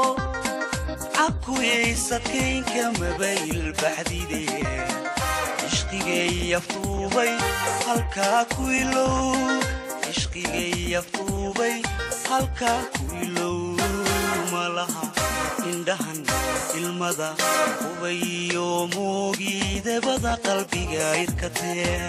cakuyaysadkaynka mabayl baxdide ishqigay aftuubay halkaa ku ilow ishqigay aftuubay halkaa ku ilow malaha indhahan ilmada ubayo moogiidebada qalbiga irkatee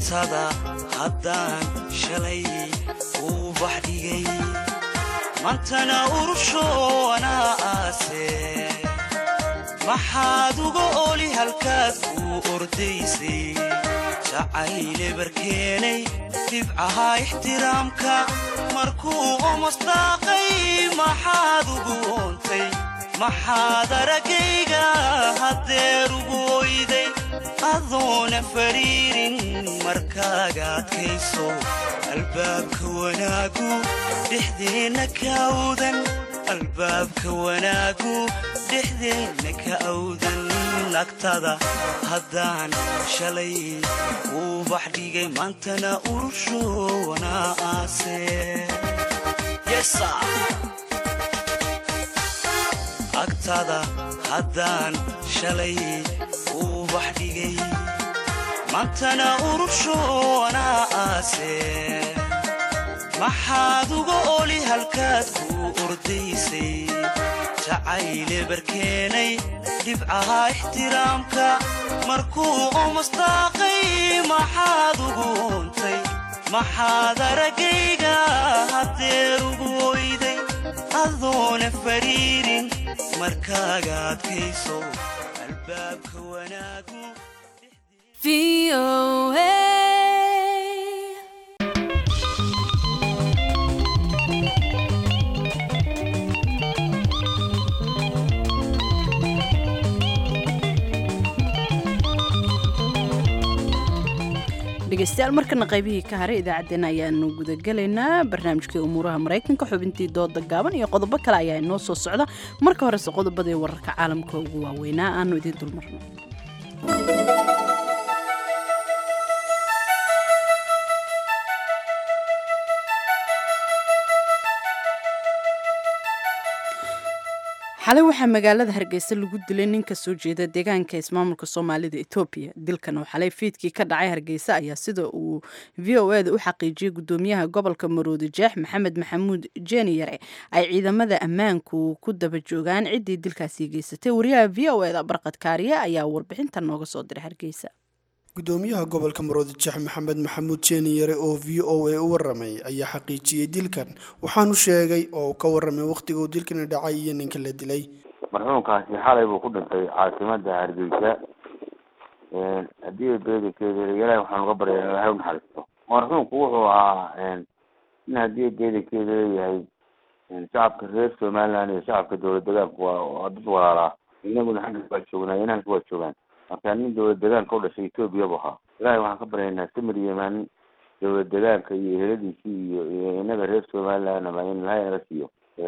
agtada haddaan shalay uu bax dhigay mantana urushoonaa aase maxaad uga oli halkaad kuu ordaysay jacayle barkeenay dhibcaha ixtiraamka markuu omasdaaqay maxaad ugu oontay maxaad araggayga haddeer ugu oyday adoona fariirin markaaga adkayso albaabka wanaagu dhexdeenna ka awdan albaabka wanaagu dhexdeenna ka awdan agtada haddaan shalay uu bax dhigay maantana urushoona aase agtada haddaan shalay uu bax dhigay maantana urushoona aase maxaad uga oli halkaad kuu ordaysay jacayle barkeenay dhibcaha ixtiraamka markuu omasdaaqay maxaad ugu oontay maxaad araggayga haddeer ugu oyday adoona fariirin markaaga adkayso albaabka wanaagu dhegeystayaal markana qaybihii ka haray idaacaddeenna ayaanu gudagelaynaa barnaamijkii umuuraha maraykanka xubintii dooda gaaban iyo qodobo kale ayaa inoo soo socda marka horese qodobadii wararka caalamka ugu waaweynaa aanu idiin dulmarno xalay waxaa magaalada hargeysa lagu dilay nin ka soo jeeda deegaanka ismaamulka soomaalida etoobiya dilkan oo xalay fiidkii ka dhacay hargeysa ayaa sida uu v o e da u xaqiijiyey gudoomiyaha gobolka maroodi jeex maxamed maxamuud jeeni yare ay ciidamada ammaanku ku daba joogaan ciddii dilkaasi geysatay wariyaha v o e da barqad kaariye ayaa warbixinta nooga soo diray hargeysa gudoomiyaha gobolka maroodi jeex maxamed maxamuud jeeni yare oo v o a u waramay ayaa xaqiijiyey dilkan waxaanu sheegay oo uu ka waramay wakhtiga uu dilkani dhacay iyo ninka la dilay marxuumkaasi xalay buu ku dhintay caasimada hargeysa haddii beedankeeda ilaahay waxaan uga barya ilahay u naxariisto marxuumku wuxuu ahaa in haddii beedankeeda leeyahay shacabka reer somaliland iyo shacabka dowlad degaanku waa dad walaalaa inaguna xagga waa joognaa inaanka waa joogaan marka nin dowlad degaanka u dhashay etoobiya bu ahaa ilahay waxaan ka baryaynaa samir yeman dowlad degaanka iyo eheladiisii iyo iyo inaga reer somaliland ama in ilahay naga siiyo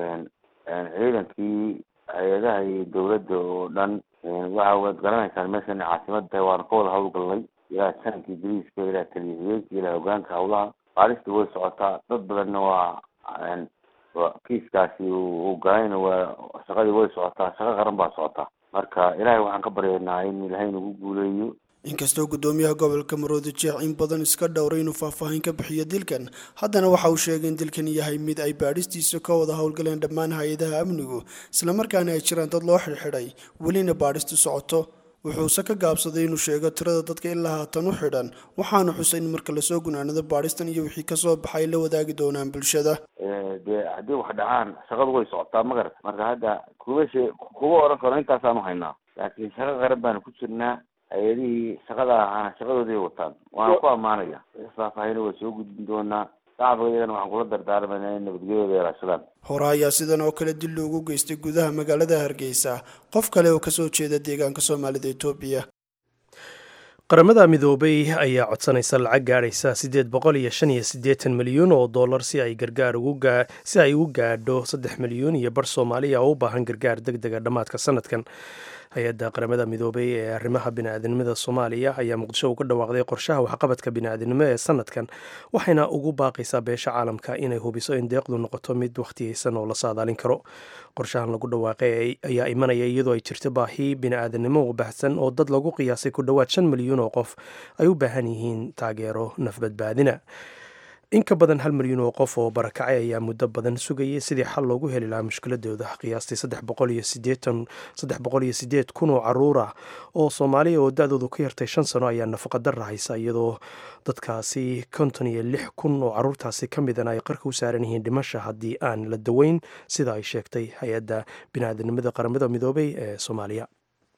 ciidankii hay-adaha iyo dowladda oo dhan waxa waad garanaysaan meeshan caasimad tahay waana ka wada hawlgalnay ilaa sanadka ingiriiska ilaa taliyahiyeenka ilaa hogaanka hawlaha baarista way socotaa dad badanna waa kiiskaasi uu galayna waa shaqadii way socotaa shaqo qaran baa socotaa marka ilaahay waxaan ka baryaynaa in ilaahay nagu guuleeyo inkastoo gudoomiyaha gobolka maroodi jeex in badan iska dhowray inuu faahfaahin ka bixiyo dilkan haddana waxa uu sheegay in dilkan yahay mid ay baadhistiisa ka wada howlgaleen dhammaan hay-adaha amnigu islamarkaana ay jiraan dad loo xidhxidhay welina baadhistu socoto wuxuuse ka gaabsaday inuu sheego tirada dadka ilaa haatan u xidhan waxaanu xusay in marka lasoo gunaanado baadhistan iyo wixii kasoo baxay la wadaagi doonaan bulshada dee haddii wax dhacaan shaqadu way socotaa magarad marka hadda kuba she kuba oran karo intaasaanu haynaa laakiin shaqo qaran baanu ku jirnaa hay-adihii shaqada ahaana shaqadoodii wataan waana ku ammaanaya faahfaahina waa soo gudbin doonaa shacabka iyagana waxaan kula dardaarmayna in nabadgelyada ilaashadaan hore ayaa sidan oo kale dil loogu geystay gudaha magaalada hargeysa qof kale oo kasoo jeeda deegaanka soomaalida etoobiya qaramada midoobay ayaa codsanaysa lacag gaadhaysa siddeed boqol iyo shan iyo siddeetan milyuun oo dollar si ay gargaar ugu si ay ugu gaadho saddex milyuun iyo bar soomaaliya oo u baahan gargaar deg dega dhammaadka sanadkan hay-adda qaramada midoobay ee arrimaha bini'aadanimada soomaaliya ayaa muqdisho uga dhawaaqday qorshaha waxqabadka bini'aadanimo ee sanadkan waxayna ugu baaqaysaa beesha caalamka inay hubiso in deeqdu noqoto mid wakhtiyeysan oo la saadaalin karo qorshahan lagu dhawaaqay ayaa imanaya iyadoo ay jirto baahi bini'aadanimo u baahsan oo dad lagu qiyaasay ku dhowaad shan milyuun oo qof ay u baahan yihiin taageero nafbadbaadina in ka badan hal milyan oo qof oo barakacay ayaa muddo badan sugayay sidii xal loogu heli lahaa mushkiladooda qiyaastii saddex boqol iyo sideed kun oo caruur ah oo soomaaliya oo da-doodu ka yartay shan sano ayaa nafaqadara haysa iyadoo dadkaasi konton iyo lix kun oo caruurtaasi ka midana ay qarka u saaran yihiin dhimasha haddii aan la daweyn sida ay sheegtay hay-adda biniaadanimada qaramada midoobay ee soomaaliya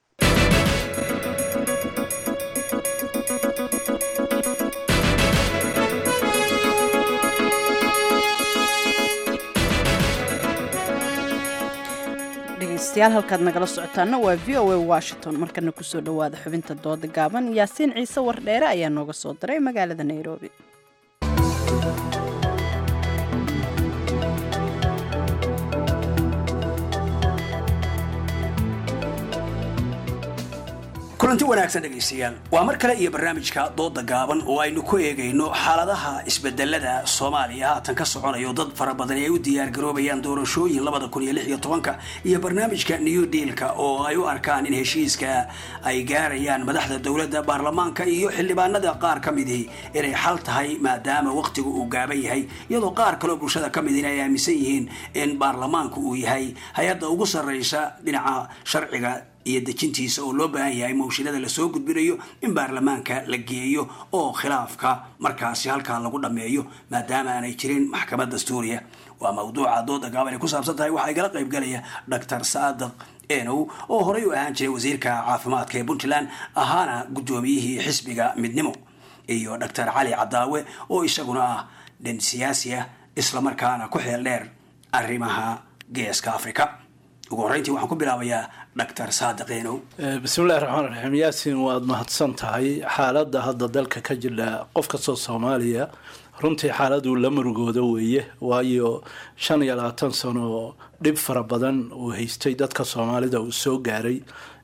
dhegeystayaal halkaad nagala socotaana waa v o a washington markana kusoo dhowaada xubinta dooda gaaban yaasiin ciise wardheere ayaa nooga soo diray magaalada nairobi kulanti wanaagsan dhegaystayaal waa mar kale iyo barnaamijka dooda gaaban oo aynu ku eegayno xaaladaha isbedelada soomaaliya haatan ka soconayo dad fara badan ay u diyaargaroobayaan doorashooyin labada kun iyo lix iyo tobanka iyo barnaamijka new dealka oo ay u arkaan in heshiiska ay gaarayaan madaxda dowladda baarlamaanka iyo xildhibaanada qaar ka midii inay xal tahay maadaama waqtigu uu gaaban yahay iyadoo qaar kaleo bulshada ka midina ay aaminsan yihiin in baarlamaanku uu yahay hay-adda ugu sarreysa dhinaca sharciga iyo dejintiisa oo loo baahan yahay mawshilada lasoo gudbinayo in baarlamaanka la geeyo oo khilaafka markaasi halkaa lagu dhammeeyo maadaama aanay jirin maxkamad dastuuriya waa mawduuca dooda gaaban ay ku saabsan tahay waxaa igala qayb galaya doctor saadiq enow oo horey u ahaan jiray wasiirka caafimaadka ee puntland ahaana guddoomiyihii xisbiga midnimo iyo doctor cali cadaawe oo isaguna ah dhin siyaasi ah islamarkaana ku xeel dheer arrimaha geeska africa ugu horreyntii waxaan ku bilaabayaa doctor saadiq enow bismillahi raxmaan raxiim yaasin waad mahadsan tahay xaaladda hadda dalka ka jira qof kastoo soomaaliya runtii xaaladuu la murugooda weeye waayo shan iyo labaatan sano dhib fara badan uu haystay dadka soomaalida uu soo gaaray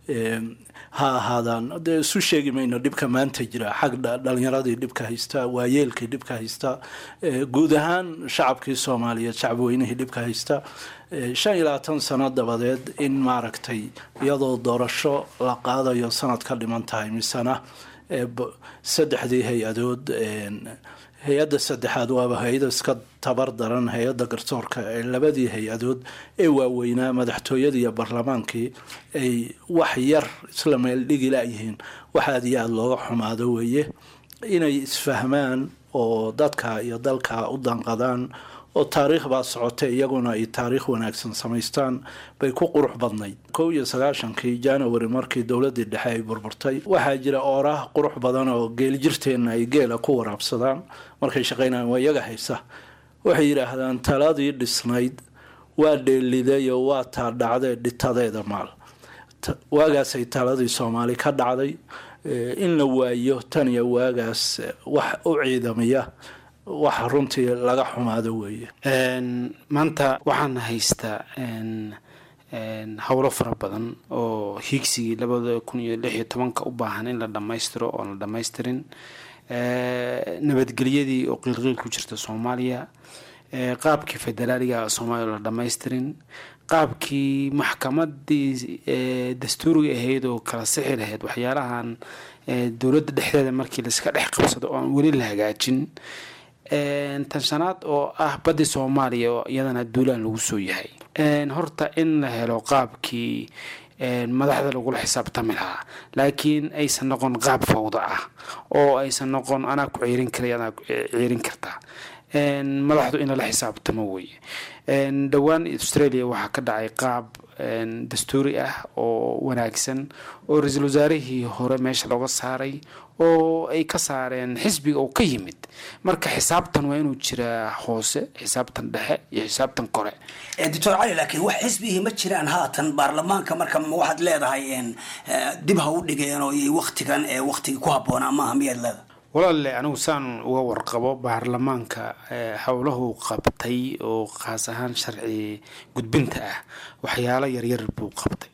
ha ahaadaan dee isu sheegi mayno dhibka maanta jira xag dhalinyaradii dhibka haysta waayeelkii dhibka haysta guud ahaan shacabkii soomaaliyeed shacabweynihii dhibka haysta shan iyo labaatan sano dabadeed in maaragtay iyadoo doorasho la qaadayo sanad ka dhiman tahay misena saddexdii hay-adood hay-adda saddexaad waaba hay-ada iska tabar daran hay-adda garsoorka ee labadii hay-adood ee waaweynaa madaxtooyadii iyo baarlamaankii ay wax yar isla meel dhigi layihiin wax aada iyo aada looga xumaado weeye inay isfahmaan oo dadka iyo dalka u danqadaan oo taariikh baa socotay iyaguna ay taariikh wanaagsan samaystaan bay ku qurux badnayd kow iyo sagaashankii january markii dowladii dhexe ay burburtay waxaa jira ooraah qurux badan oo geeljirteenna ay geela ku waraabsadaan markay shaqaynayaan waa iyaga haysa waxay yidhaahdaan taladii dhisnayd waa dheelidayo waa taa dhacdee dhitadeeda maal waagaasay taladii soomaali ka dhacday in la waayo tan iyo waagaas wax u ciidamiya wax runtii laga xumaado weeye maanta waxaan haystaa howlo fara badan oo hiigsigii labada kun iyo lix iyo tobanka u baahan in la dhammaystiro oon la dhammaystirin nabadgelyadii oo qiilqiil ku jirta soomaaliya qaabkii federaaliga soomaaliya oo la dhammaystirin qaabkii maxkamadii dastuuriga ahayd oo kala sixi lahayd waxyaalahan dowladda dhexdeeda markii laiska dhex qabsado oo aan weli la hagaajin tan shanaad oo ah baddi soomaaliya oo iyadana duulaan lagu soo yahay horta in la helo qaabkii madaxda lagula xisaabtami lahaa laakiin aysan noqon qaab fawda ah oo aysan noqon anaa ku ciirin karay anaa ciirin kartaa madaxdu in lala xisaabtamo weye dhowaan australia waxaa ka dhacay qaab dastuuri ah oo wanaagsan oo ra-iisul wasaarihii hore meesha looga saaray oo ay ka saareen xisbiga oo ka yimid marka xisaabtan waa inuu jiraa hoose xisaabtan dhexe iyo xisaabtan kore doctor cali laakiin wax xisbihii ma jiraan haatan baarlamaanka marka waxaad leedahay dib ha u dhigeen oo waktigan ee waktigii ku habboonaa maaha miyaad leedahay walaalle anigu saan uga warqabo baarlamaanka howlahu qabtay oo khaas ahaan sharci gudbinta ah waxyaalo yaryar buu qabtay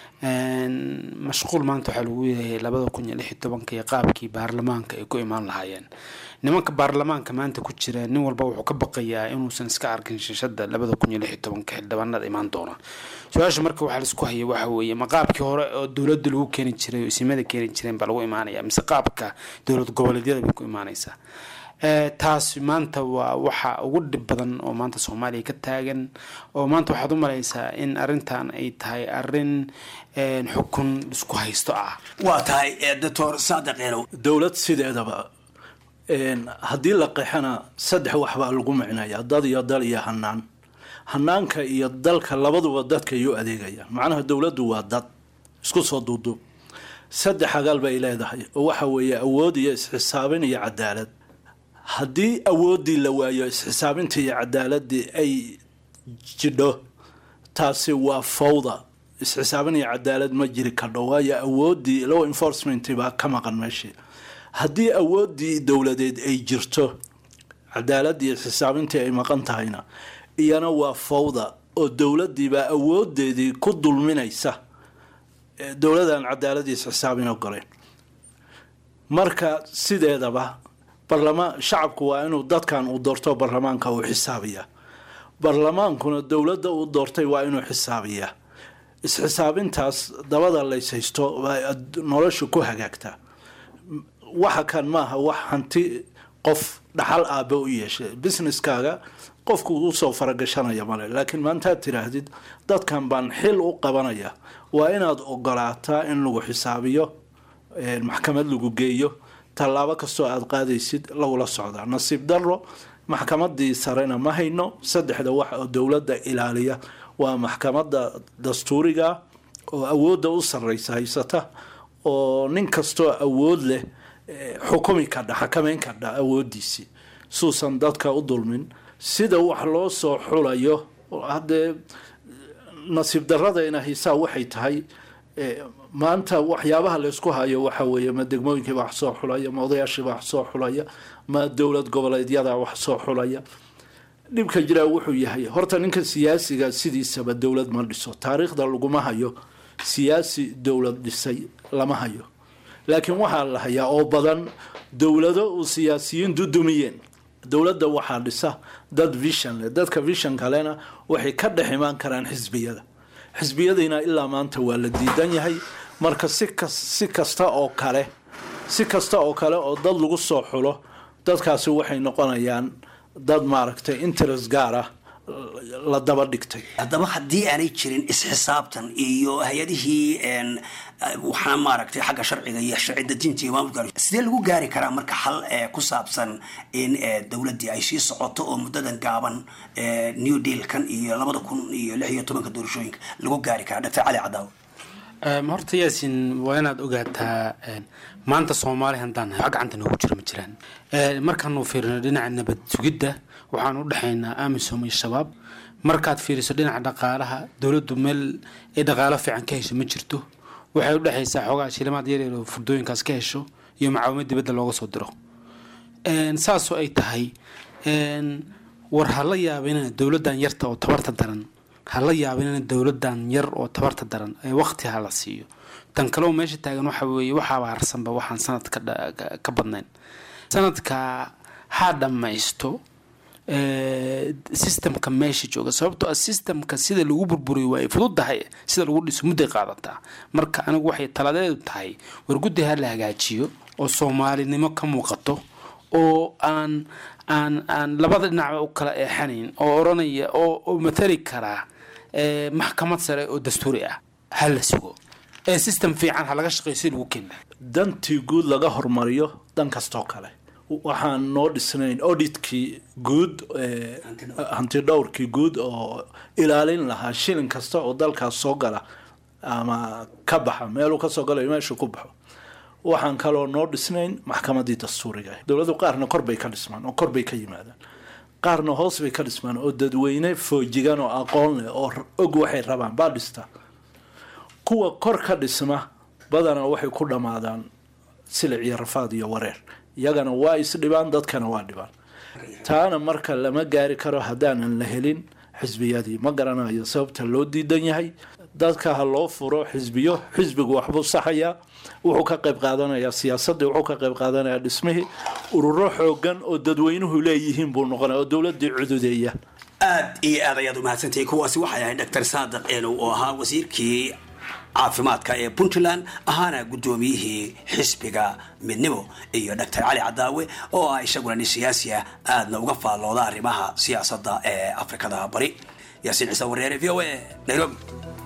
mashquul maanta waxaa lagu yahay labada kun iyo lix iyo tobanka iyo qaabkii baarlamaanka ay ku imaan lahaayeen nimanka baarlamaanka maanta ku jira nin walba wuxuu ka baqayaa inuusan iska arkin shishada labada kun iyo lix iyo tobanka xildhibaanada imaan doona su-aasha marka waxaa laisku haya waxa weeye ma qaabkii hore oo dowladda lagu keeni jiray oo isimada keeni jireen baa lagu imaanaya mise qaabka dowlad goboleedyada bay ku imaanaysaa taasi maanta waa waxa ugu dhib badan oo maanta soomaaliya ka taagan oo maanta waxaad u malaysaa in arintan ay tahay arin xukun isku haysto ah waa tahay doctor saadiq eenow dowlad sideedaba haddii la qeexana saddex waxbaa lagu micnaya dad iyo dal iyo hanaan hanaanka iyo dalka labaduba dadka ayuu adeegayaan macnaha dowladdu waa dad isku soo duuduub saddex agaal bay leedahay oo waxa weeye awood iyo isxisaabin iyo cadaalad haddii awooddii la waayo isxisaabintii iyo cadaaladii ay jidho taasi waa fawda isxisaabin iyo cadaalad ma jiri kadho waayo awooddii law enforcement baa ka maqan meeshii haddii awooddii dowladeed ay jirto cadaaladii isxisaabintii ay maqan tahayna iyana waa fawda oo dowladiibaa awoodeedii ku dulminaysa dowladaan cadaaladii isxisaabin ogoleen marka sideedaba barlamaan shacabku waa inuu dadkan uu doorto barlamaanka uu xisaabiyaa barlamaankuna dowladda uu doortay waa inuu xisaabiyaa isxisaabintaas dabada layshaysto nolosha ku hagaagtaa waxa kan maaha wax hanti qof dhaxal aabe u yeeshay businesskaaga qofku usoo faragashanaya male laakiin maantaad tiraahdid dadkan baan xil u qabanaya waa inaad ogolaataa in lagu xisaabiyo maxkamad lagu geeyo tallaabo kastoo aada qaadaysid lagula socdaa nasiib daro maxkamadii sarena ma hayno saddexda wax oo dowladda ilaaliya waa maxkamada dastuuriga oo awoodda u sarreysa haysata oo nin kastoo awood leh xukumi kadha xakameyn kadha awoodiisii suusan dadka u dulmin sida wax loo soo xulayo haddee nasiib daradayna hiisaa waxay tahay maanta waxyaabaha laysku hayo waxa weeye ma degmooyinkiiba wax soo xulaya ma odayaashiiba wax soo xulaya ma dowlad goboleedyada wax soo xulaya dhibka jiraa wuxuu yahay horta ninka siyaasiga sidiisaba dowlad ma dhiso taariikhda laguma hayo siyaasi dowlad dhisay lama hayo laakiin waxaa la hayaa oo badan dowlado uu siyaasiyiin dudumiyeen dowladda waxaa dhisa dad vision leh dadka vision kalena waxay ka dhex imaan karaan xisbiyada xisbiyadiina ilaa maanta waa la diidan yahay marka si kas si kasta oo kale si kasta oo kale oo dad lagu soo xulo dadkaasi waxay noqonayaan dad maaragtay interest gaar ah la daba dhigtay haddaba haddii aanay jirin isxisaabtan iyo hay-adihii waxaana maaragtay xagga sharciga iyo sharci dejinta iyo maamulka sidee lagu gaari karaa marka xal ku saabsan in dowladdii ay sii socoto oo muddadan gaaban new dealkan iyo labada kun iyo lix iyo tobanka doorashooyinka lagu gaari karaa dr cali cadaaw horta yaasin waa inaad ogaataa maanta soomaali haddaan nahay wax gacanta noogu jira ma jiraan markaanu fiirino dhinaca nabad sugidda waxaan u dhexaynaa amisom iyo shabaab markaad fiiriso dhinaca dhaqaalaha dowladdu meel ay dhaqaalo fiican ka hesho ma jirto waxay u dhexaysaa xoogaa shilimaad yaryar oo furdooyinkaas ka hesho iyo macaawimad dibadda looga soo diro saasoo ay tahay war ha la yaabinina dowladdan yarta oo tabarta daran ha la yaabinina dowladdan yar oo tabarta daran ee waqti ha la siiyo tan kaleo meesha taagan waxa weeye waxaaba harsanba waxaan sanadka ka badnayn sanadka ha dhammaysto systemka meesha jooga sababtoo ah systemka sida lagu burburiyo waa ay fududahay sida lagu dhiso mudday qaadataa marka anigu waxay taladeedu tahay war guddi ha la hagaajiyo oo soomaalinimo ka muuqato oo aan aan aan labada dhinacba u kala eexanayn oo oranaya oo matali karaa maxkamad sare oo dastuuri ah ha la sugo ee system fiican ha laga shaqeeyo si lagu keena dantii guud laga hormariyo dan kastoo kale waxaan noo dhisnayn auditkii guud hanti dhowrkii guud oo ilaalin lahaa shilin kasta oo dalkaas soo gala ama ka baxa meeluu kasoo galayo meeshuu ku baxo waxaan kaloo noo dhisnayn maxkamadii dastuuriga ah dowladdu qaarna kor bay ka dhismaan oo kor bay ka yimaadaan qaarna hoos bay ka dhismaan oo dadweyne foojigan oo aqoon leh oo og waxay rabaan baa dhistaa kuwa kor ka dhisma badanaa waxay ku dhammaadaan silic iyo rafaad iyo wareer iyagana waa isdhibaan dadkana waa dhibaan taana marka lama gaari karo haddaanan la helin xisbiyadii ma garanayo sababta loo diidan yahay dadka ha loo furo xisbiyo xisbigu waxbuu saxayaa wuxuu ka qayb qaadanayaa siyaasadii wuxuu ka qayb qaadanayaa dhismihii ururo xoogan oo dadweynuhu leeyihiin buu noqonaya oo dowladii cududeeya aad iyo aad ayaad umahadsantahay kuwaasi waxay ahayd dr saadiq eenow oo ahaa wasiirkii caafimaadka ee puntland ahaana guddoomiyihii xisbiga midnimo iyo doctor cali cadaawe oo ah isaguna nin siyaasi ah aadna uga faallooda arrimaha siyaasadda ee afrikada bari yaasiin ciise wareere v o a nairobi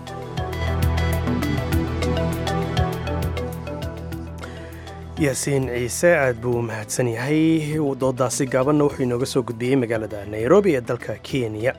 yaasiin ciise aad buu u mahadsan yahay doodaasi gaabanna wuxuu inooga soo gudbiyey magaalada nairobi ee dalka kenya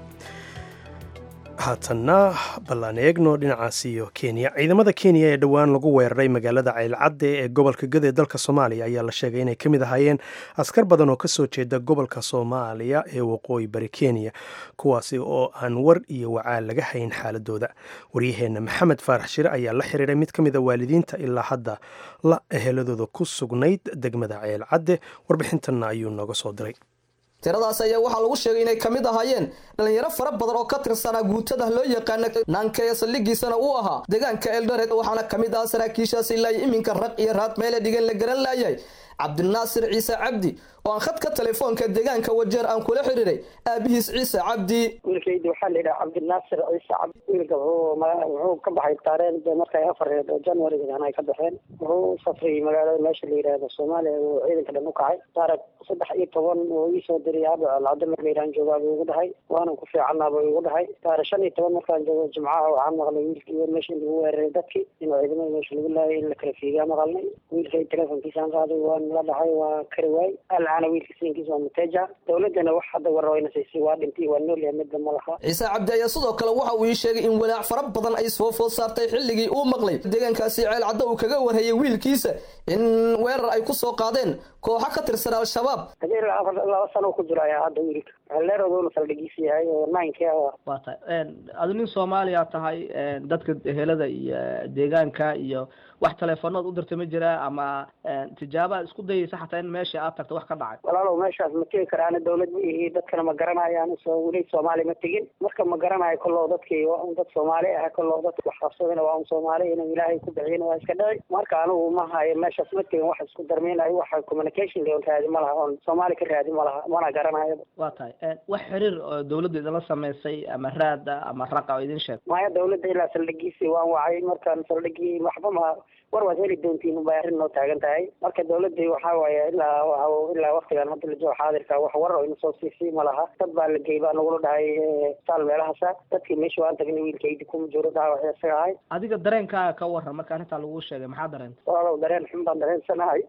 haatanna ballaan eegno dhinacaas iyo kenya ciidamada kenya ee dhowaan lagu weeraray magaalada ceylcadde ee gobolka gada ee dalka soomaaliya ayaa la sheegay inay ka mid ahaayeen askar badan oo kasoo jeeda gobolka soomaaliya ee waqooyi bari kenya kuwaasi oo aan war iyo wacaal laga hayn xaaladooda waryaheenna maxamed faarax shire ayaa la xiriiray mid ka mid a waalidiinta ilaa hadda la eheladooda ku sugnayd degmada ceylcadde warbixintanna ayuu nooga soo diray tiradaas ayaa waxaa lagu sheegay inay ka mid ahaayeen dhalinyaro fara badan oo ka tirsanaa guutada loo yaqaana naanka ee saldhigiisana uu ahaa deegaanka eldoret waxaana ka mid ah saraakiishaas ilaa iminka raq iyo raad meele dhigan la garan laayay cabdinaasir ciise cabdi oo aan khadka telefoonka deegaanka wajeer aan kula xiriiray aabihiis ciise cabdi wiilkayda waxaa la yidhaha cabdinaasir ciise cabdi wiilka wuxuu wuxuu ka baxay taareen de markay afareed oo januarigan ay ka baxeen wuxuu safray magaalada meesha la yidhaahdo soomaaliya uu ciidanka dhan u kacay taarag saddex iyo toban oo ii soo diray aaba alcado markaydaan joogaa buu igu dhahay waanan ku fiicannaa buu igu dhahay taarag shan iyo toban markaan joogo jimcaha waxaan maqlay wiilkii meesha in lagu weeraray dadkii inuu ciidamada meesha lagu laayay in la kala fiigaa maqalnay wiilkay telefonkiisaan qaaday waan la dhacay waa kari waay alcana wiilka siinkiisa waa muteja dowladana wax hadda warwayna siisay waa dhintay waa nool yahay midda ma laha ciise cabdi ayaa sidoo kale waxa uu ii sheegay in walaac fara badan ay soo food saartay xilligii uu maqlay deegaankaasi ceel cadda uu kaga warhayay wiilkiisa in weerar ay ku soo qaadeen kooxo ka tirsan al-shabaab hadii laba sano ku jiro ayaa hadda wiilka leerooduna saldhigiisa yahay oo ninki waa tahay adu nin soomaaliya tahay dadka helada iyo deegaanka iyo wax teleefoonaad u dirta ma jiraa ama tijaaba isku dayaysa xataa in meesha aad tagto wax ka dhacay walaalow meeshaas ma tegi karaana dawlad ma ihi dadkana ma garanayaan soo weli soomaali ma tegin marka ma garanayo kollow dadkii waa un dad soomaali ah kollow dadka wax qabsadana waa un soomaali inuu ilaahay ku bixiyana waa iska dhici marka anigu ma hayo meeshaas ma tegin wax isku darmaynayo waxa communication leon raadi ma laha oon soomaali ka raadi ma laha mana garanayo waa tahay wax xiriir oo dawladda idinla samaysay ama raada ama raqa oo idin sheeg maya dawladda ilaa saldhigiisii waan wacay markaan saldhigii waxba ma war waad heli doontiin bay arrin noo taagan tahay marka dawladii waxaa waaye ilaa ilaa waktigan hadda la joogo xaadirka wax war oo ina soo siisay ma laha dad baa la geey baa nagula dhahay saal meelahaasa dadkii meesha waan tagnay wiilkaydi kuma jiro dhaawac isaga ahay adiga dareenkaaga ka waran marka arrintaa lagu sheegay maxaa dareentay walaalow dareen xun baan dareensanahay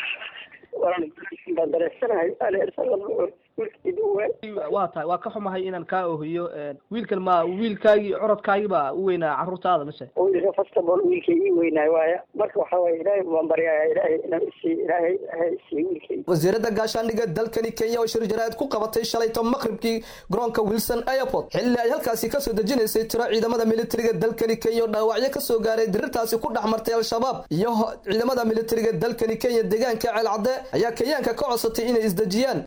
walaal baan dareensanahay waa tahay waa ka xumahay inaan kaa ohiyo wiilkan ma wiilkaagii curadkaagii baa u weynaa carruurtaada mise wiilka first of all wiilkay ii weynaay waaya marka waxa waye ilaahay baan baryaya ilaahay inaan isii ilaahay ha isii wiilkay wasiiradda gaashaandhigga dalkani kenya oo shir jaraa'id ku qabatay shalayto maqribkii garoonka wilson airport xilli ay halkaasi kasoo dejinaysay tiro ciidamada militariga dalkani kenya oo dhaawacyo kasoo gaaray dirirtaasi ku dhex martay al-shabaab iyo ciidamada militariga dalkani kenya deegaanka ceelcadde ayaa kenyaanka ka codsatay inay isdejiyaan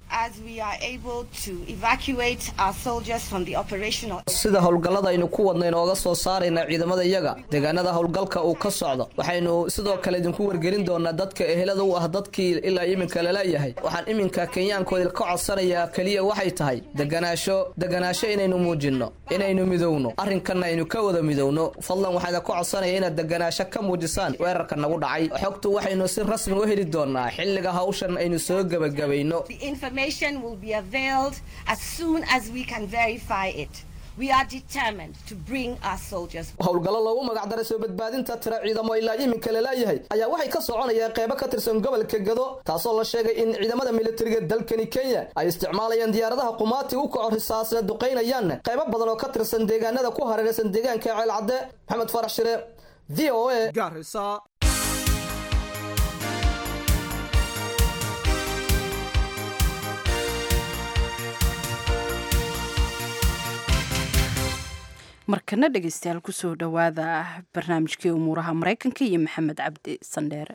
sida howlgallada aynu ku wadna inooga soo saarayna ciidamada iyaga deegaanada howlgalka uu ka socdo waxaynu sidoo kale idinku wargelin doonaa dadka ehelada u ah dadkii ilaa iminka laleeyahay waxaan iminka kenyaankoodi ka codsanayaa keliya waxay tahay deganaasho deganaasho inaynu muujinno inaynu midowno arrinkanna aynu ka wada midowno fadlan waxaana ka codsanaya inaad deganaasho ka muujisaan weerarka nagu dhacay xogtu waxaynu si rasmi u heli doonaa xilliga hawshan aynu soo gebagabayno as soon as we can verify it. We are determined to bring our soldiers. howlgallo loogu magacdaray soo badbaadinta tira ciidamo ilaa iminka laleeyahay ayaa waxay ka soconayaan qeybo ka tirsan gobolka gado taasoo la sheegay in ciidamada militariga dalkani kenya ay isticmaalayaan diyaaradaha qumaati u kaco risaasna duqaynayaan qeybo badan oo ka tirsan deegaanada ku hareeraysan deegaanka ceelcadde maxamed farax shire v o a markana dhegeystayaal kusoo dhowaada barnaamijkii umuuraha maraykanka iyo maxamed cabdi sandheere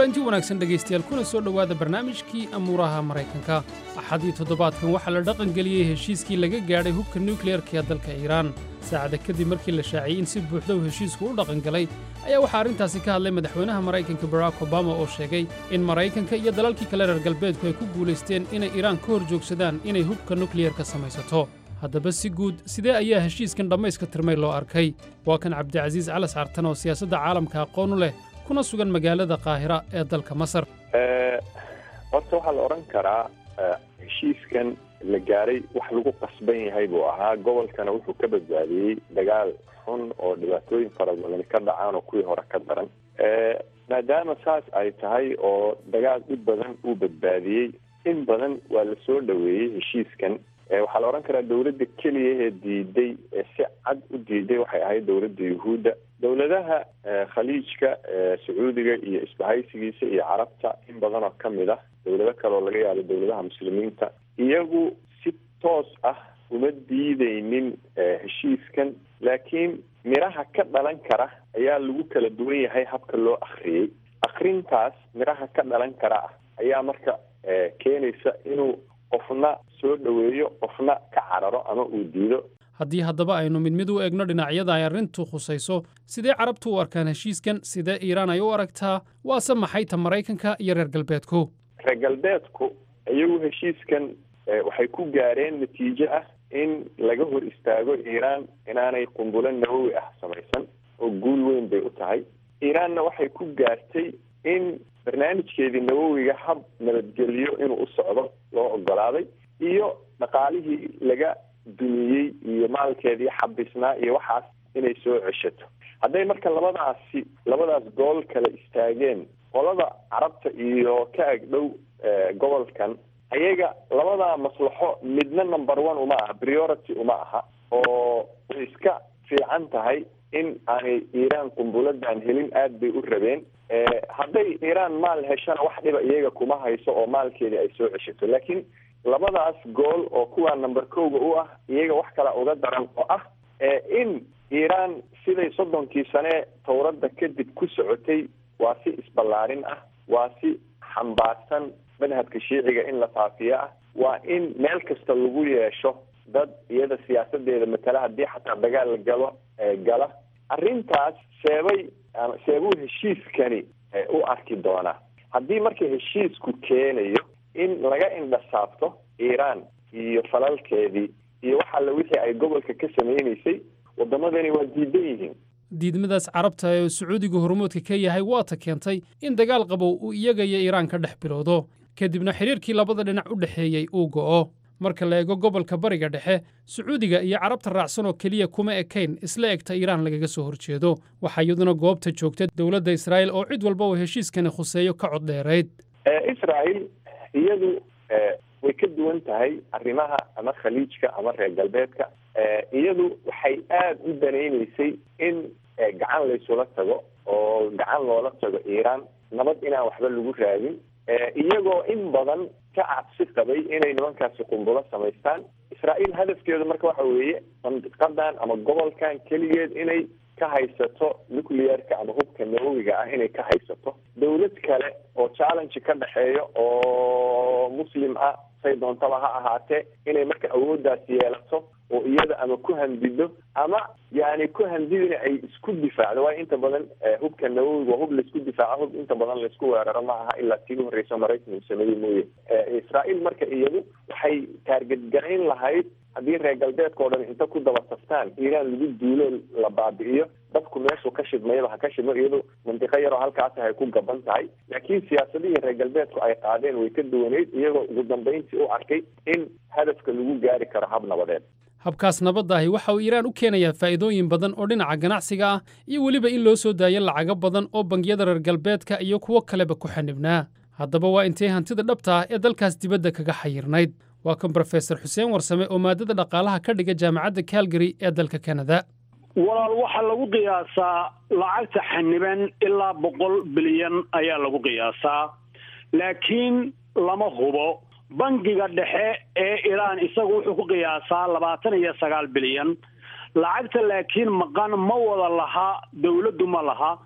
kulanti wanaagsan dhegaystayaal kuna soo dhowaada barnaamijkii amuuraha maraykanka axadii toddobaadkan waxaa la dhaqangeliyey heshiiskii laga gaadhay hubka nukliyeerka ee dalka iiraan saacada kadib markii la shaaciyey in si buuxda uu heshiisku u dhaqangalay ayaa waxaa arrintaasi ka hadlay madaxweynaha maraykanka barack obama oo sheegay in maraykanka iyo dalalkii kale reer galbeedku ay ku guulaysteen inay iiraan ka hor joogsadaan inay hubka nukliyerka samaysato haddaba si guud sidee ayaa heshiiskan dhammayska tirmay loo arkay waa kan cabdicasiis calas cartan oo siyaasadda caalamka aqoon u leh kuna sugan magaalada qaahira ee dalka masar horta waxaa la odhan karaa heshiiskan la gaaray wax lagu qasban yahay buu ahaa gobolkana wuxuu ka badbaadiyey dagaal xun oo dhibaatooyin fara badan ka dhacaan oo kuwii hore ka daran maadaama saas ay tahay oo dagaal dhib badan uu badbaadiyey in badan waa la soo dhoweeyey heshiiskan waxaa la odhan karaa dowladda keliya ee diiday ee si cad u diiday waxay ahayd dowladda yuhuudda dowladaha khaliijka sacuudiga iyo isbahaysigiisa iyo carabta in badan oo kamid ah dowlado kale oo laga yaabo dowladaha muslimiinta iyagu si toos ah uma diideynin heshiiskan laakiin miraha ka dhalan kara ayaa lagu kala duwan yahay habka loo akriyey akrintaas miraha ka dhalan kara ah ayaa marka keenaysa inuu qofna soo dhoweeyo qofna ka cararo ama uu diido haddii haddaba aynu mid mid u egno dhinacyada ay arrintu khusayso sidee carabtu u arkaan heshiiskan sidee iiraan ay u aragtaa waase maxay ta maraykanka iyo reer galbeedku reer galbeedku iyagu heshiiskan waxay ku gaareen natiijo ah in laga hor istaago iiraan inaanay qumbulo nawowi ah samaysan oo guul weyn bay u tahay iiraanna waxay ku gaartay in barnaamijkeedii nawowiga hab nabadgelyo inuu u socdo loo ogolaaday iyo dhaqaalihii laga dumiyey iyo maalkeedii xabisnaa iyo waxaas inay soo ceshato hadday marka labadaasi labadaas gool kala istaageen qolada carabta iyo ka agdhow gobolkan ayaga labadaa maslaxo midna number one uma aha priority uma aha oo way iska fiican tahay in aanay iiraan qumbuladan helin aada bay u rabeen hadday iiraan maal heshana wax dhiba iyaga kuma hayso oo maalkeedii ay soo ceshato laakiin labadaas gool oo kuwaa number kowga u ah iyaga wax kala uga daran oo ah in iiraan siday soddonkii sane tawradda kadib ku socotay waa si isballaarin ah waa si xambaarsan madhabka shiiciga in la faafiyo ah waa in meel kasta lagu yeesho dad iyada siyaasadeeda matala haddii xataa dagaal la galo gala arrintaas seebay seebuu heshiiskani u arki doonaa haddii marka heshiisku keenayo in laga indhasaabto iiraan iyo falalkeedii iyo wax alle wixii ay gobolka ka sameynaysay waddamadani waa diidan yihiin diidmadaas carabta ee sacuudiga hormoodka ka yahay waata keentay in dagaal qabow uu iyaga iyo iiraan ka dhex bilowdo kadibna xidhiirkii labada dhinac u dhexeeyey uu go'o marka la eego gobolka bariga dhexe sacuudiga iyo carabta raacsan oo keliya kuma ekayn isla egta iiraan lagaga soo horjeedo waxaa iyaduna goobta joogta dowladda israa'il oo cid walba uu heshiiskani khuseeyo ka cod dheerayd israel iyadu way ka duwan tahay arrimaha ama khaliijka ama reer galbeedka iyadu waxay aada u danaynaysay in gacan laysula tago oo gacan loola tago iiraan nabad inaan waxba lagu raadin iyagoo in badan ka cabsi qabay inay nimankaasi qumbulo samaystaan israa'iil hadafkeedu marka waxa weeye mandiqadan ama gobolkan keligeed inay ka haysato nuclearka ama hubka nawowiga ah inay ka haysato dowlad kale oo challenge ka dhexeeyo oo muslim ah say doontaba ha ahaatee inay marka awooddaas yeelato oo iyada ama ku handido ama yani ku handidina ay isku difaacdo waayo inta badan hubka nawowiga waa hub laisku difaaco hub inta badan laisku weeraro ma aha ilaa tii horreysa maraykan uu sameeyey mooye israa'iil marka iyadu waxay taargetgarayn lahayd haddii reer galbeedka oo dhan inta ku daba taftaan iiraan lagu duulo la baabi'iyo dadku meeshuu ka shidmayaba ha ka shidmo iyadu mandiqo yaroo halkaasi ay ku gaban tahay laakiin siyaasadihii reer galbeedku ay qaadeen way ka duwaneyd iyagoo ugu dambeyntii u arkay in hadafka lagu gaari karo hab nabadeed habkaas nabadda ahi waxa uu iiraan u keenayaa faa'iidooyin badan oo dhinaca ganacsiga ah iyo weliba in loo soo daayo lacago badan oo bangiyada reer galbeedka iyo kuwo kaleba ku xanibnaa haddaba waa intay hantida dhabta ah ee dalkaas dibadda kaga xayirnayd waa kan brofesor xuseen warsame oo maadada dhaqaalaha ka dhiga jaamacadda calgary ee dalka kanada walaal waxaa lagu qiyaasaa lacagta xaniban ilaa boqol bilyan ayaa lagu qiyaasaa laakiin lama hubo bangiga dhexe ee iiraan isagu wuxuu ku qiyaasaa labaatan iyo sagaal bilyan lacagta laakiin maqan ma wada laha dowladdu ma laha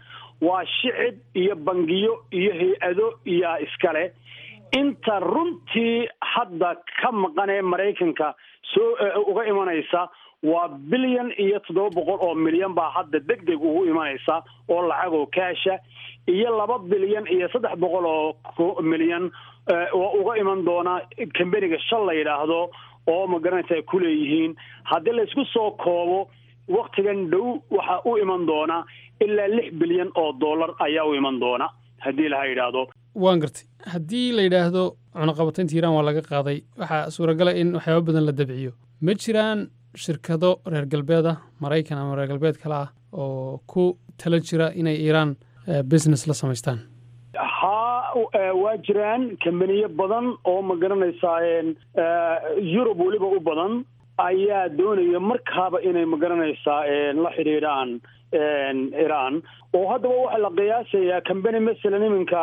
waa shicib iyo bangiyo iyo hay-ado iyaa iskale inta runtii hadda ka maqan ee maraykanka soo uga imanaysa waa bilyan iyo toddoba boqol oo milyan baa hadda deg deg ugu imanaysa oo lacag oo kaasha iyo laba bilyan iyo saddex boqol oo milyan oo uga iman doona kambeniga shal la yidhaahdo oo magaranaysa ay ku leeyihiin haddii laysku soo koobo waktigan dhow waxaa u iman doona ilaa lix bilyan oo dollar ayaa u iman doona haddii laha yidhaahdo waan gartay haddii la yidhaahdo cunaqabataynta iiraan waa laga qaaday waxaa suuragala in waxyaaba badan la dabciyo ma jiraan shirkado reer galbeed ah maraykan ama reer galbeed kale ah oo ku tala jira inay iiraan business la samaystaan haa waa jiraan kambaniyo badan oo ma garanaysaa yurub weliba u badan ayaa doonaya markaaba inay ma garanaysaa la xidhiidhaan iran oo haddaba waxaa la qiyaasayaa kambani masalan iminka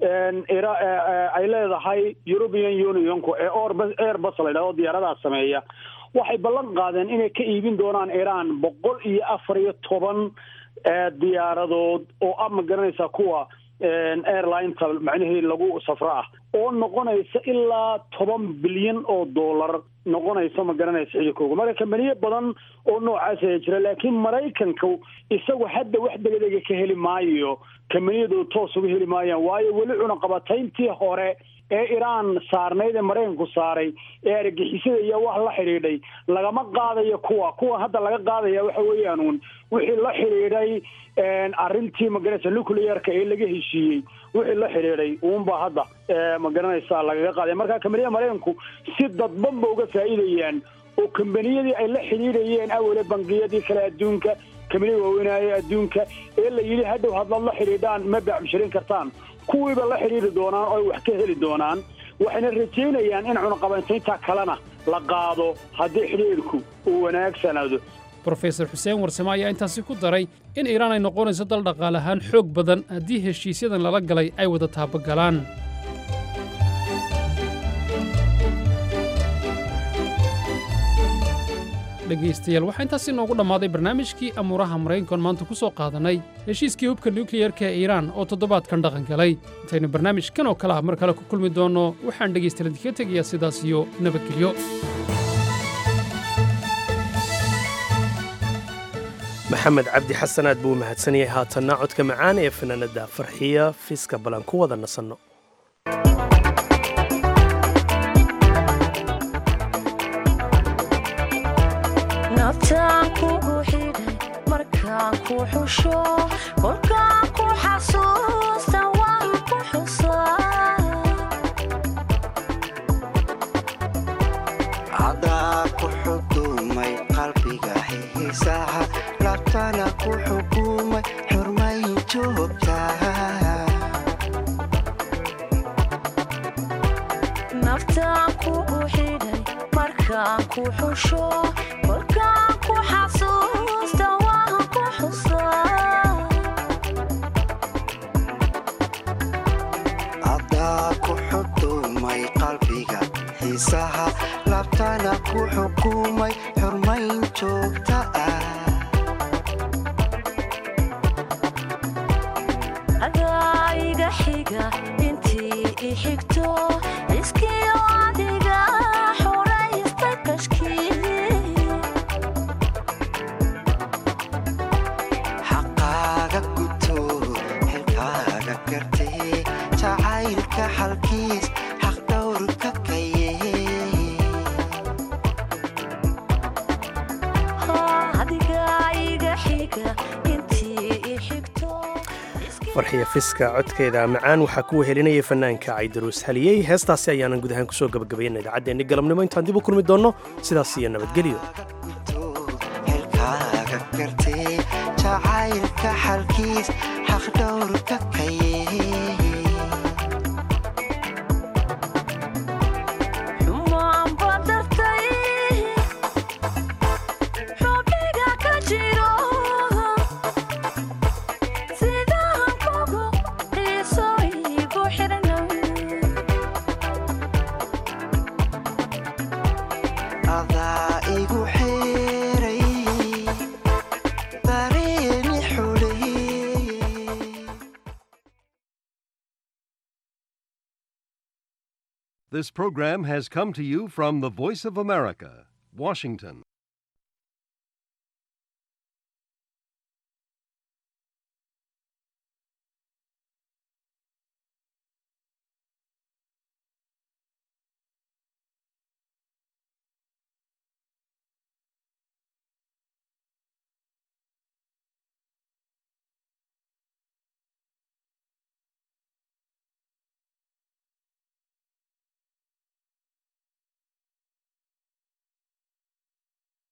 ay leedahay european unionku ee airbus la yidhahdo diyaaradaha sameeya waxay ballan qaadeen inay ka iibin doonaan iran boqol iyo afar iyo toban diyaaradood oo ah ma garanaysaa kuwa airlineta macnihii lagu safro ah oo noqonaysa ilaa toban bilyan oo dollar noqonaysa ma garanaysa xidikooga marka kambaniyo badan oo noocaas ayaa jira laakiin maraykanka isagu hadda wax degdega ka heli maayo kambaniyadu toos uga heli maayaan waayo weli cunaqabatayntii hore ee iraan saarnayd ee maraykanku saaray ee argixisada iyo wax la xidhiidhay lagama qaadayo kuwa kuwa hadda laga qaadaya waxa weeyaan uun wixii la xidhiidhay arrintii magaranaysa nuclearka ee laga heshiiyey wixii la xidhiidhay uunba hadda magaranaysa lagaga qaaday marka kambaniyada maraykanku si dadbanba uga faa'iidayaan oo kambaniyadii ay la xidhiidhayeen awele bangiyadii kale adduunka kambaniyada waaweynaaye adduunka ee la yidhi hadhow hadlaad la xidhiidhaan ma baacmusharin kartaan kuwiiba la xidhiidhi doonaan oo ay wax ka heli doonaan waxayna rajaynayaan in cunaqabayntaynta kalena la qaado haddii xidhiidhku uu wanaagsanaado brofesor xuseen warsame ayaa intaasi ku daray in iiraan ay noqonayso dal dhaqaale ahaan xoog badan haddii heshiisyadan lala galay ay wada taabagalaan dhegaystayaal waxaa intaasi noogu dhammaaday barnaamijkii amuuraha maraykankoon maanta ku soo qaadannay heshiiskii hubka nukliyarka ee iiraan oo toddobaadkan dhaqan galay intaynu barnaamijkan oo kale ah mar kale ku kulmi doonno waxaan dhegaystayaal idinkaga tegayaa sidaas iyo nabadgelyo maxamed cabdi xasan aad buu u mahadsan yahay haatanna codka macaan ee fanaanada farxiya fiiska balan ku wada nasanno naftaan kugu xidhay markaan ku xusho kolkaan ku xasuusta waan ku xusaa cadaa ku xukumay qalbiga xiisaaha labtana ku xukumay xurmayn joogtaa naftaan kugu xidhay markaan ku xusho kolkaan ku xasuusta waan ku xusaa cadaa ku xukumay qalbiga xiisaha labtana ku xukumay xurmayn joogta ah adaa iga xiga intii i xigto iskiyo adiga xoraysta kashkii xaqaaga guto xilkaaga gartee jacaylka xalkiis xaq dhowrka kaye adiga iga xiga intii i xigto farxiya fiska codkeeda macaan waxaa ku wehelinaya fanaanka caydaruus haliyey heestaasi ayaanan guud ahaan kusoo gabagabayna idaacaddeennii galabnimo intaan dib u kulmi doonno sidaas iyo nabadgelyo xilkaaga gartee jacaylka xalkiis xaq dhowrka kaye xumaan badartay xubniga ka jiro sidaan kugu xiiso igu xirnay adaa igu xeeray dareemi xulay This program has come to you from the Voice of America, Washington.